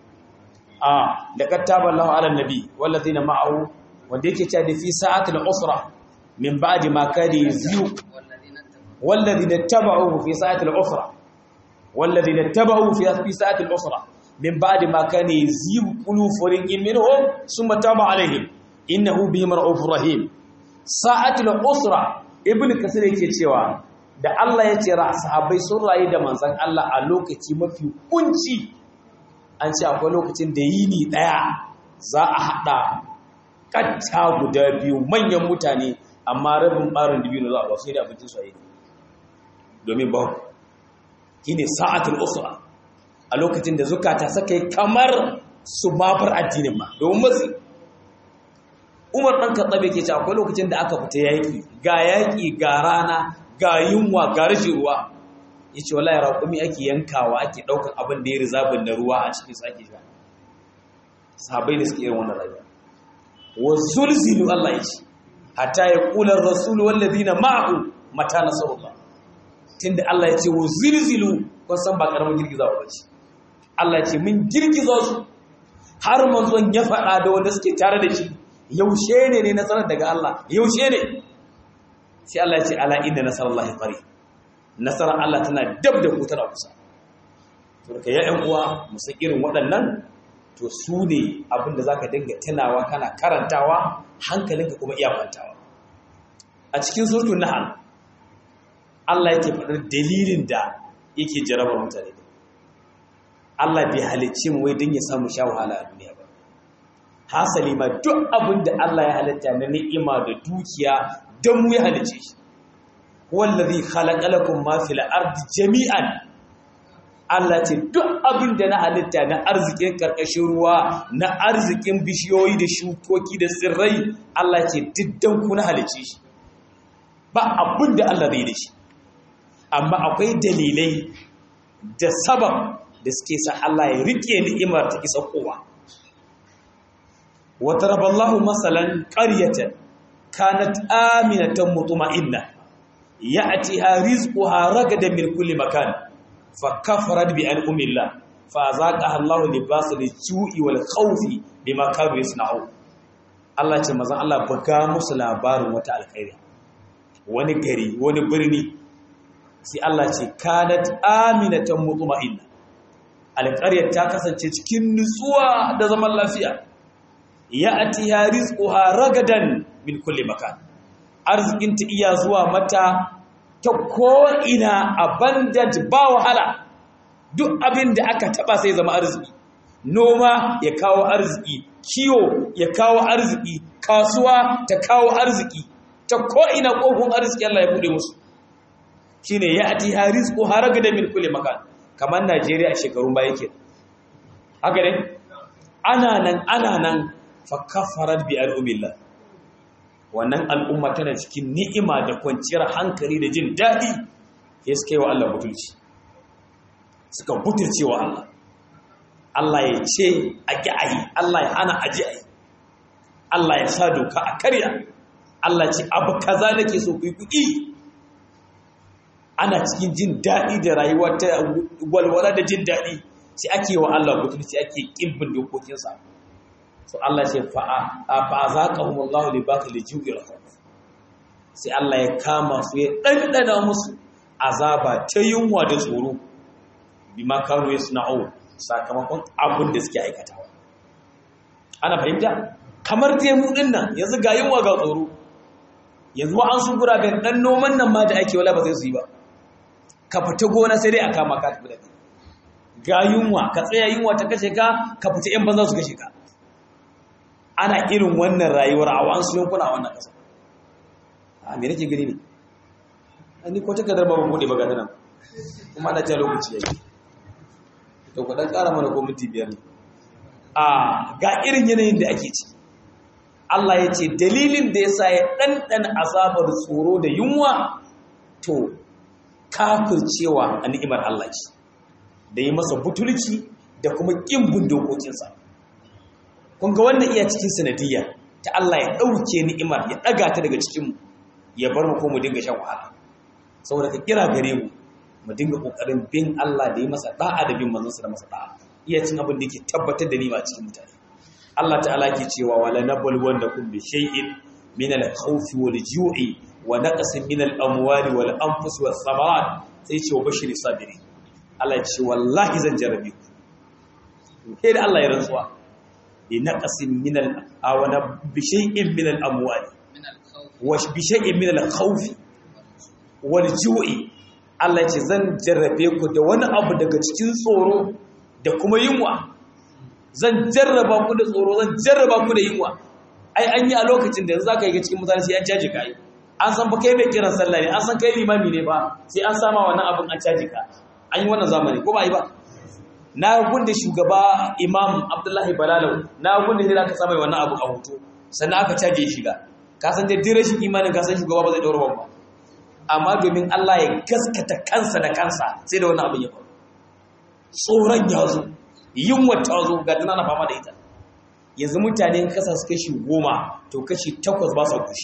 ah laqad taballahu 'alan nabi wallazina ma'ahu wanda yake cewa da fi sa'atul usra من بعد ما كان يزيغ والذين اتبعوه في ساعة العسرة والذين اتبعوه في في ساعة العسرة من بعد ما كان يزيغ قلوب فريق منهم ثم تاب عليهم إنه بهم رؤوف رحيم ساعة العسرة ابن كثير yake cewa da Allah ya ce sahabbai sun rayu da manzon Allah a lokaci mafi kunci an ce akwai lokacin da yini daya za a hada katta guda biyu manyan mutane amma rabin ɓarin dibino za a ba sai da abincin su yi domin ba shi ne sa'atul usra a lokacin da zukata saka yi kamar su mafar addinin ma domin matsi umar ɗan katsabe ke ce akwai lokacin da aka fita yaƙi ga yaƙi ga rana ga yunwa ga rashin ruwa ya ce wala ya raƙumi ake yankawa ake ɗaukar abin da ya rizabin da ruwa a cikin su ake sha sahabai da suke irin wannan rayuwa wa zulzilu Allah ya ce hatta ya kula rasulu wallazina ma'ahu mata nasarullah tunda Allah ya ce wa zilzilu kun san ba karamin girgizawa ba ce Allah ya ce mun girgiza su har manzon ya faɗa da wanda suke tare da shi yaushe ne ne nasarar daga Allah yaushe ne sai Allah ya ce ala inna nasarallahi qari nasarar Allah tana dab da ku tana kusa to ka ya ƴan uwa mu san irin waɗannan to su ne abinda za ka dinga tunawa kana karantawa hankalinka kuma iya kwantawa a cikin surtun nahal Allah yake faɗar dalilin da yake jarabar mutane Allah bai halicci mu wai don ya samu sha wahala a duniya ba hasali ma duk abin da Allah ya halitta na ni'ima da dukiya don mu ya halicce shi wallazi khalaqa lakum ma fil ardi jami'an Allah ce duk abin da na halitta na arzikin karkashin ruwa na arzikin bishiyoyi da shukoki da tsirrai Allah ce diddan ku na halice shi ba abin da Allah zai da shi amma akwai dalilai da sabab da suke sa Allah ya rike ni'imar ta isa kowa wa taraballahu masalan qaryatan kanat aminatan mutma'inna ya'tiha rizquha ragadan min kulli makan فكفرت بأنعم الله فأذاقها الله لباس الجوع والخوف بما كانوا يصنعون Allah ce mazan Allah buga musu labarin wata alkhairi wani gari wani birni sai Allah ce kanat aminatan mutma'inna alƙaryar ta kasance cikin nutsuwa da zaman lafiya ya'tiha rizquha ragadan min kulli makan arzikin ta iya zuwa mata ta ko ina abundant ba wahala duk abin da aka taba sai zama arziki noma ya kawo arziki kiwo ya kawo arziki kasuwa ta kawo arziki ta ko'ina ƙofin arziki Allah ya buɗe musu shi ne ya ati haris ko haraga da min kule makan kamar Najeriya a shekarun baya ke haka ne ana nan ana nan fa kafarar bi al'umillah wannan al'umma tana cikin ni'ima da kwanciyar hankali da jin daɗi ya suka yi wa Allah butulci suka butulce wa Allah Allah ya ce a ƙi a yi Allah ya hana a ji a yi Allah ya sa doka a karya Allah ce abu kaza nake so ku yi kuɗi ana cikin jin daɗi da rayuwa ta walwala da jin daɗi sai ake wa Allah mutum sai ake ƙimbin dokokinsa so Allah ce fa za ka hu Allah li baka li ju'il sai Allah ya kama su ya ɗanɗana musu azaba ta yunwa da tsoro bima kanu yasna'u sakamakon abin da suke aikatawa ana fahimta kamar dai mu din nan yanzu ga yunwa ga tsoro yanzu an sun guraben dan noman nan ma da ake wala ba zai su yi ba ka fita gona sai dai a kama ka tafi da kai ga yunwa ka tsaya yunwa ta kashe ka ka fita yan banza su kashe ka ana irin wannan rayuwar a wasu yankuna a wannan ƙasa a me nake gani ne ni ko takardar ba mu bude ba ga nan kuma ana ta lokaci yayi to ku dan ƙara mana ko minti biyar ne a ga irin yanayin da ake ci Allah ya ce dalilin da ya sa ya ɗanɗana azabar tsoro da yunwa to kafircewa a ni'imar Allah ce da yi masa butulci da kuma ƙin bin dokokinsa kun ga wannan iya cikin sanadiyya ta Allah ya ɗauke ni'imar ya ɗaga ta daga cikinmu ya bar mu ko mu dinga shan wahala saboda ka kira gare mu mu dinga ƙoƙarin bin Allah da yi masa ɗa'a da bin manzansa da masa ɗa'a iya cin abin da yake tabbatar da nima cikin mutane Allah ta'ala ke cewa wala nabal wanda kun bi shay'in min al-khawfi wal ju'i wa naqsin min al-amwali wal anfus was thamarat sai ce wa bashiri sabiri Allah ya ce wallahi zan jarabe ku sai da Allah ya rantsuwa bi naqsin min al-awana bi shay'in min al-amwali wa bi shay'in min al-khawfi wal ju'i Allah ya ce zan jarrabe ku da wani abu daga cikin tsoro da kuma yunwa zan jarraba ku da tsoro zan jarraba ku da yunwa ai an yi a lokacin da yanzu za ka yi cikin mutane sai an caji ka yi an san ba kai mai kiran sallah ne an san kai limami ne ba sai an sama wannan abin an caji ka an yi wannan zamani ko ba yi ba na gunde shugaba imam abdullahi balalau na gunde ne aka samai wannan abu a hoto sannan aka caje shiga ka san da dire shi imanin ka san shugaba ba zai daura ba amma domin Allah ya gaskata kansa da kansa sai da wannan abin ya faru tsoron ya zo yunwa ta zo ga tana na fama da ita yanzu mutane kasa su kashi goma to kashi takwas ba su kushi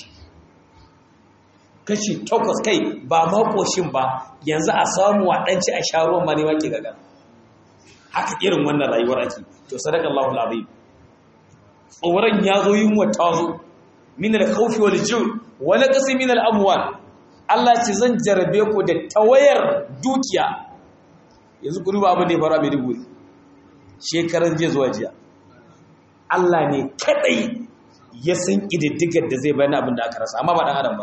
kashi takwas kai ba ma koshin ba yanzu a samu a ɗanci a sha ruwan ma ne wake gaga haka irin wannan rayuwar ake to sadaka Allahu alazim tsoron ya zo yunwa ta zo min al-khawfi wal ju' wa naqsi min al-amwal Allah ce zan jarabe ku da tawayar dukiya yanzu ku duba abin da ya faru a Maiduguri shekaran jiya zuwa jiya Allah ne kadai ya san ƙididdigar da zai bayan abin da aka rasa amma ba ɗan adam ba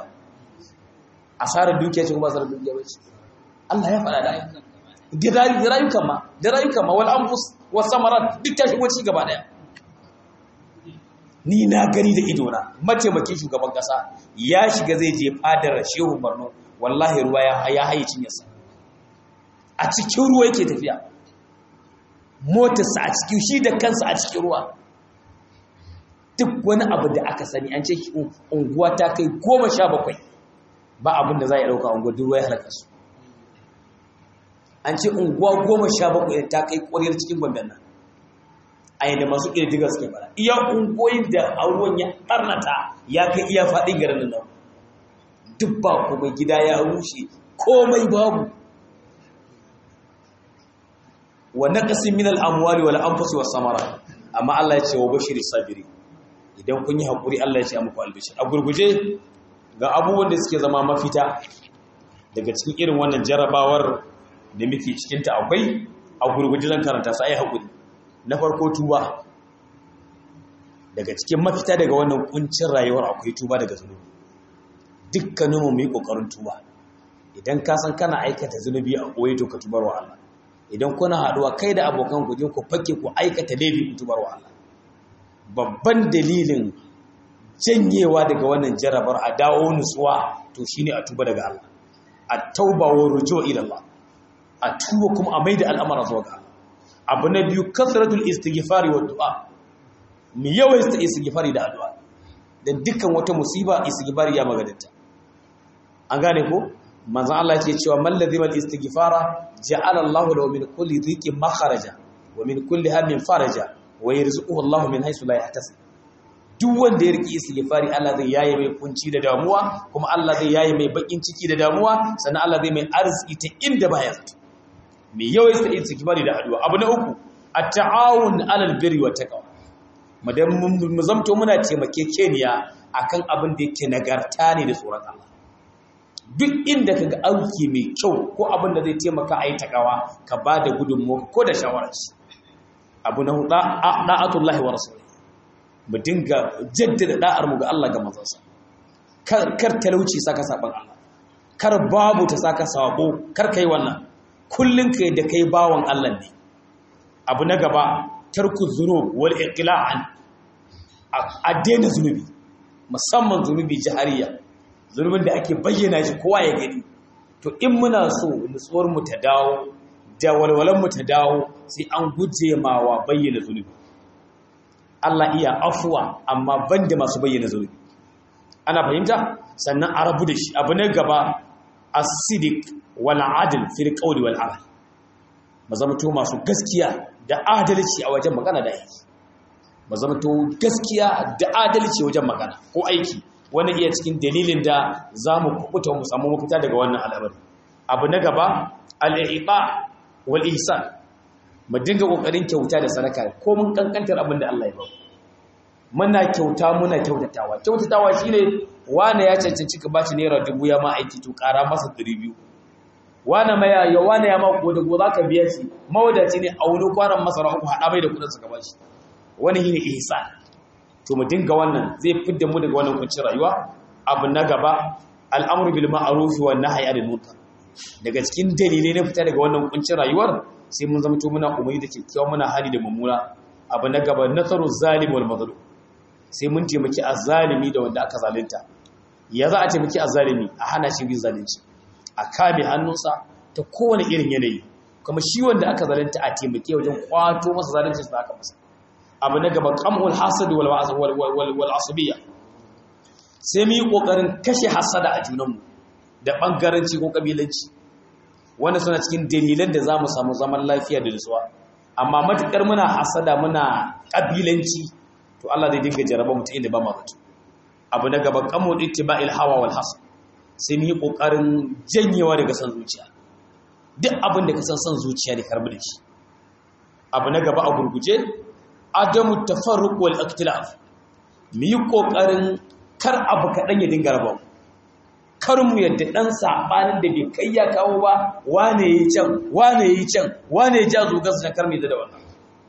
asarar dukiya ce kuma asarar dukiya ba ce Allah ya faɗa da ayyukan da rayukan ma da rayukan ma wal anfus was samarat duk ta shigo ci gaba daya ni na gani da idona mataimakin shugaban kasa ya shiga zai je fadar shehu Borno wallahi ruwa ya haye cinyarsa a cikin ruwa yake tafiya motarsa a cikin shi da kansa a cikin ruwa duk wani abu da aka sani an ce unguwa ta kai goma sha bakwai ba abin da za a ɗauka unguwa duk ruwa ya halaka su an ce unguwa goma sha bakwai ta kai ƙwariyar cikin gwamnan nan a yadda masu ƙirƙirar suke fara iya ungoyin da ruwan ya ɓarnata ya kai iya faɗin garin nan duk ba kuma gida ya rushe komai babu wa naqsin min al-amwali wal anfusi was samara amma Allah ya ce wa bashiri sabiri idan kun yi hakuri Allah ya ce muku albishir a gurguje ga abubuwan da suke zama mafita daga cikin irin wannan jarabawar da muke cikinta akwai a gurguji zan karanta su ayi haƙuri na farko tuba daga cikin mafita daga wannan kuncin rayuwar akwai tuba daga zunubi dukkaninmu mu yi ƙoƙarin tuba idan ka san kana aikata zunubi a ɓoye to ka tubar wa Allah idan kuna haɗuwa kai da abokan ku je ku fake ku aikata laifi ku tubar wa Allah babban dalilin janyewa daga wannan jarabar a dawo nutsuwa to shine a tuba daga Allah a tauba wa rujo ila Allah a tuba kuma a maida al'amara zuwa ga Allah abu na biyu kasratul istighfari wa du'a mu yawaita istighfari da addu'a dan dukkan wata musiba istighfari ya magadanta an gane ko manzon Allah yake cewa man ladhima al-istighfara ja'ala Allahu lahu min kulli dhiqin makharaja wa min kulli hammin faraja wa yarzuquhu Allahu min haythu la yahtasib duk wanda ya riki istighfari Allah zai yaye mai kunci da damuwa kuma Allah zai yaye mai bakin ciki da damuwa sannan Allah zai mai arziki ta inda baya zato mai yawaita istighfari da addu'a abu na uku at-ta'awun 'alal birri wat taqwa madan mu zamto muna taimakekeniya akan abin da yake nagarta ne da tsoron Allah duk inda kaga auki mai kyau ko abin da zai taimaka a yi takawa ka ba da gudunmuwa ko da shawararci abu na hudu da'atullahi wa rasuli mu dinga jaddada da'ar mu ga Allah ga manzansa kar talauci saka saban Allah kar babu ta saka sabo kar kai wannan kullun kai da kai bawan Allah ne abu na gaba tarku zunub wal iqla'an a daina zunubi musamman zunubi jahariya zunubin da ake bayyana shi kowa ya gani to in muna so nutsuwar mu ta dawo da walwalan mu ta dawo sai an guje ma wa bayyana zunubi Allah iya afuwa amma banda masu bayyana zunubi ana fahimta sannan a rabu da shi abu na gaba as-sidiq wal adl fil qawli wal amal mazamto masu gaskiya da adalci a wajen magana da aiki mazamto gaskiya da adalci wajen magana ko aiki wani iya cikin dalilin da za mu kubuta mu samu mafita daga wannan al'amari abu na gaba al'iba wal ihsan mu dinga kokarin kyauta da sadaka ko mun kankantar abin da Allah ya ba muna kyauta muna kyautatawa kyautatawa shine wani ya cancanci ka bashi naira dubu ya ma aiki to kara masa 200 wani ma ya wani ya ma ko da go zaka biya shi mawadaci ne a wani kwaran masara uku hada mai da kudin sa ka bashi wani shine ihsan to mu dinga wannan zai fidda mu daga wannan kuncin rayuwa abu na gaba al'amru bil ma'ruf wa nahyi anil munkar daga cikin dalilai na fita daga wannan kuncin rayuwar sai mun zama to muna umarni da kyakkyawa muna hali da mummuna abu na gaba nasaru zalim wal mazlum sai mun taimaki azzalimi da wanda aka zalunta ya za a taimaki azzalimi a hana shi bin zalunci a kame hannunsa ta kowane irin yanayi kuma shi wanda aka zalunta a taimake wajen kwato masa zalunci da aka masa abu na gaba kamul hasad wal asabiyya sai mu yi kokarin kashe hasada a junanmu da bangaranci ko kabilanci wanda suna cikin dalilan da za mu samu zaman lafiya da nutsuwa amma matukar muna hasada muna kabilanci to Allah zai dinga jaraba mu ta inda ba ma zato abu na gaba kamul ittiba'il hawa wal hasad sai mu yi kokarin janyewa daga san zuciya duk abin da ka san san zuciya ne karbi da shi abu na gaba a gurguje adamu tafarruq wal ikhtilaf mu yi kokarin kar abu kadan ya dinga raba kar mu yadda dan sabanin da bai kai ya kawo ba wane yi can wane yi can wane ya jazo gaskiya kar mu da wannan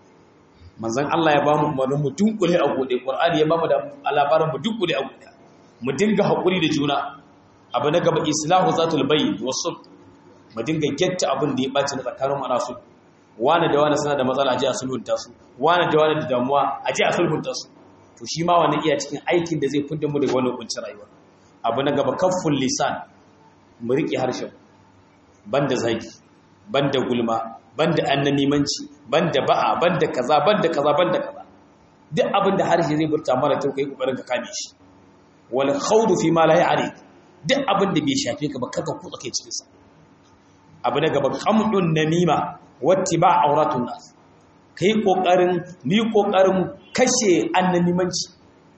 manzon Allah ya bamu umarnin mu dunkule a gode Qur'ani ya bamu da labarin mu dunkule a gode mu dinga hakuri da juna abu na gaba islahu zatul bayyin wasu mu dinga getta abin da ya baci na tsakanin ana su wane da wane suna da matsala a ji a sulhunta su wane da wane da damuwa a ji a sulhunta su to shi ma wani iya cikin aikin da zai fidda mu daga wani kuncin rayuwa abu na gaba kaffun lisan mu riƙe harshen banda zagi banda gulma banda annamimanci banda ba'a banda kaza banda kaza banda kaza duk abin da harshe zai burta mara kyau kai kokarin ka kame shi wal khawdu fi ma la ya'ri duk abin da bai shafe ka ba kaka kutsa kai cikin sa abu na gaba qamdun namima wattiba auratun nas kai kokarin ni kokarin kashe annamimanci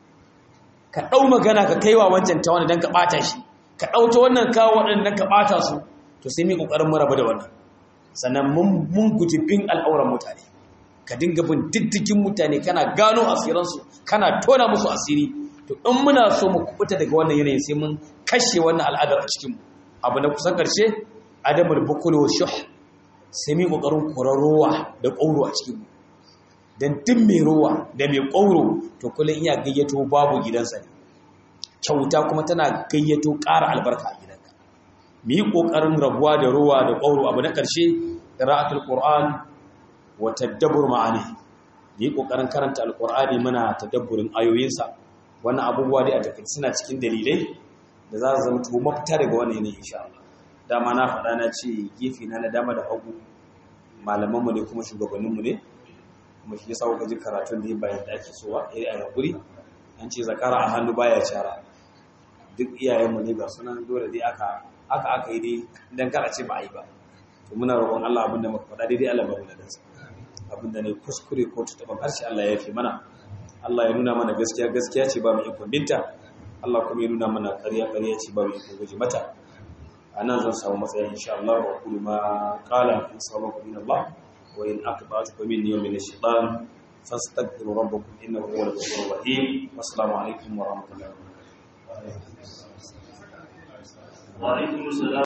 ka dau magana ka kaiwa wancan ta wani dan ka bata shi ka dauta wannan kawo wadannan dan ka bata su to sai mu kokarin mu rabu da wannan sannan mun mun guji bin al'auran mutane ka dinga bin diddigin mutane kana gano asiransu kana tona musu asiri to in muna so mu kubuta daga wannan yanayin sai mun kashe wannan al'adar a cikin mu abu na kusan karshe adamul bukul wa shuh sai mi kokarin kurarowa da kauro a cikin dan duk mai rowa da mai kauro to kullun iya gayyato babu gidansa ne kyauta kuma tana gayyato ƙara albarka a gidanka mu yi ƙoƙarin rabuwa da rowa da ƙauro abu na ƙarshe qira'atul qur'an wa tadabbur ma'ani mu yi ƙoƙarin karanta alqur'ani muna tadabburin ayoyinsa wannan abubuwa dai a takaice suna cikin dalilai da za su zama tubo mafita daga wannan yanayi insha Allah dama na faɗa na ce gefe na na dama da hagu malamanmu ne kuma shugabanninmu ne kuma shi yasa kuka ji karatun da ya bayan da ake so ba iri a hakuri an ce zakara a hannu baya cara duk iyayenmu ne ga sunan dole dai aka aka aka yi dai dan kar a ce ba a yi ba to muna roƙon Allah abin da muka faɗa daidai Allah ba mu da sa abin da ne kuskure ko tutaban harshe Allah ya yafe mana Allah ya nuna mana gaskiya gaskiya ce ba mu ikon binta Allah kuma ya nuna mana ƙarya ƙarya ce ba mu ikon guje mata a nan zan samu matsayin insha Allah wa kullu ma qala in sabaku min Allah wa in aqbatu min yawmin ash-shaytan fastaghfiru rabbakum innahu huwal ghafurur rahim wassalamu alaikum wa rahmatullahi wa barakatuh وعليكم السلام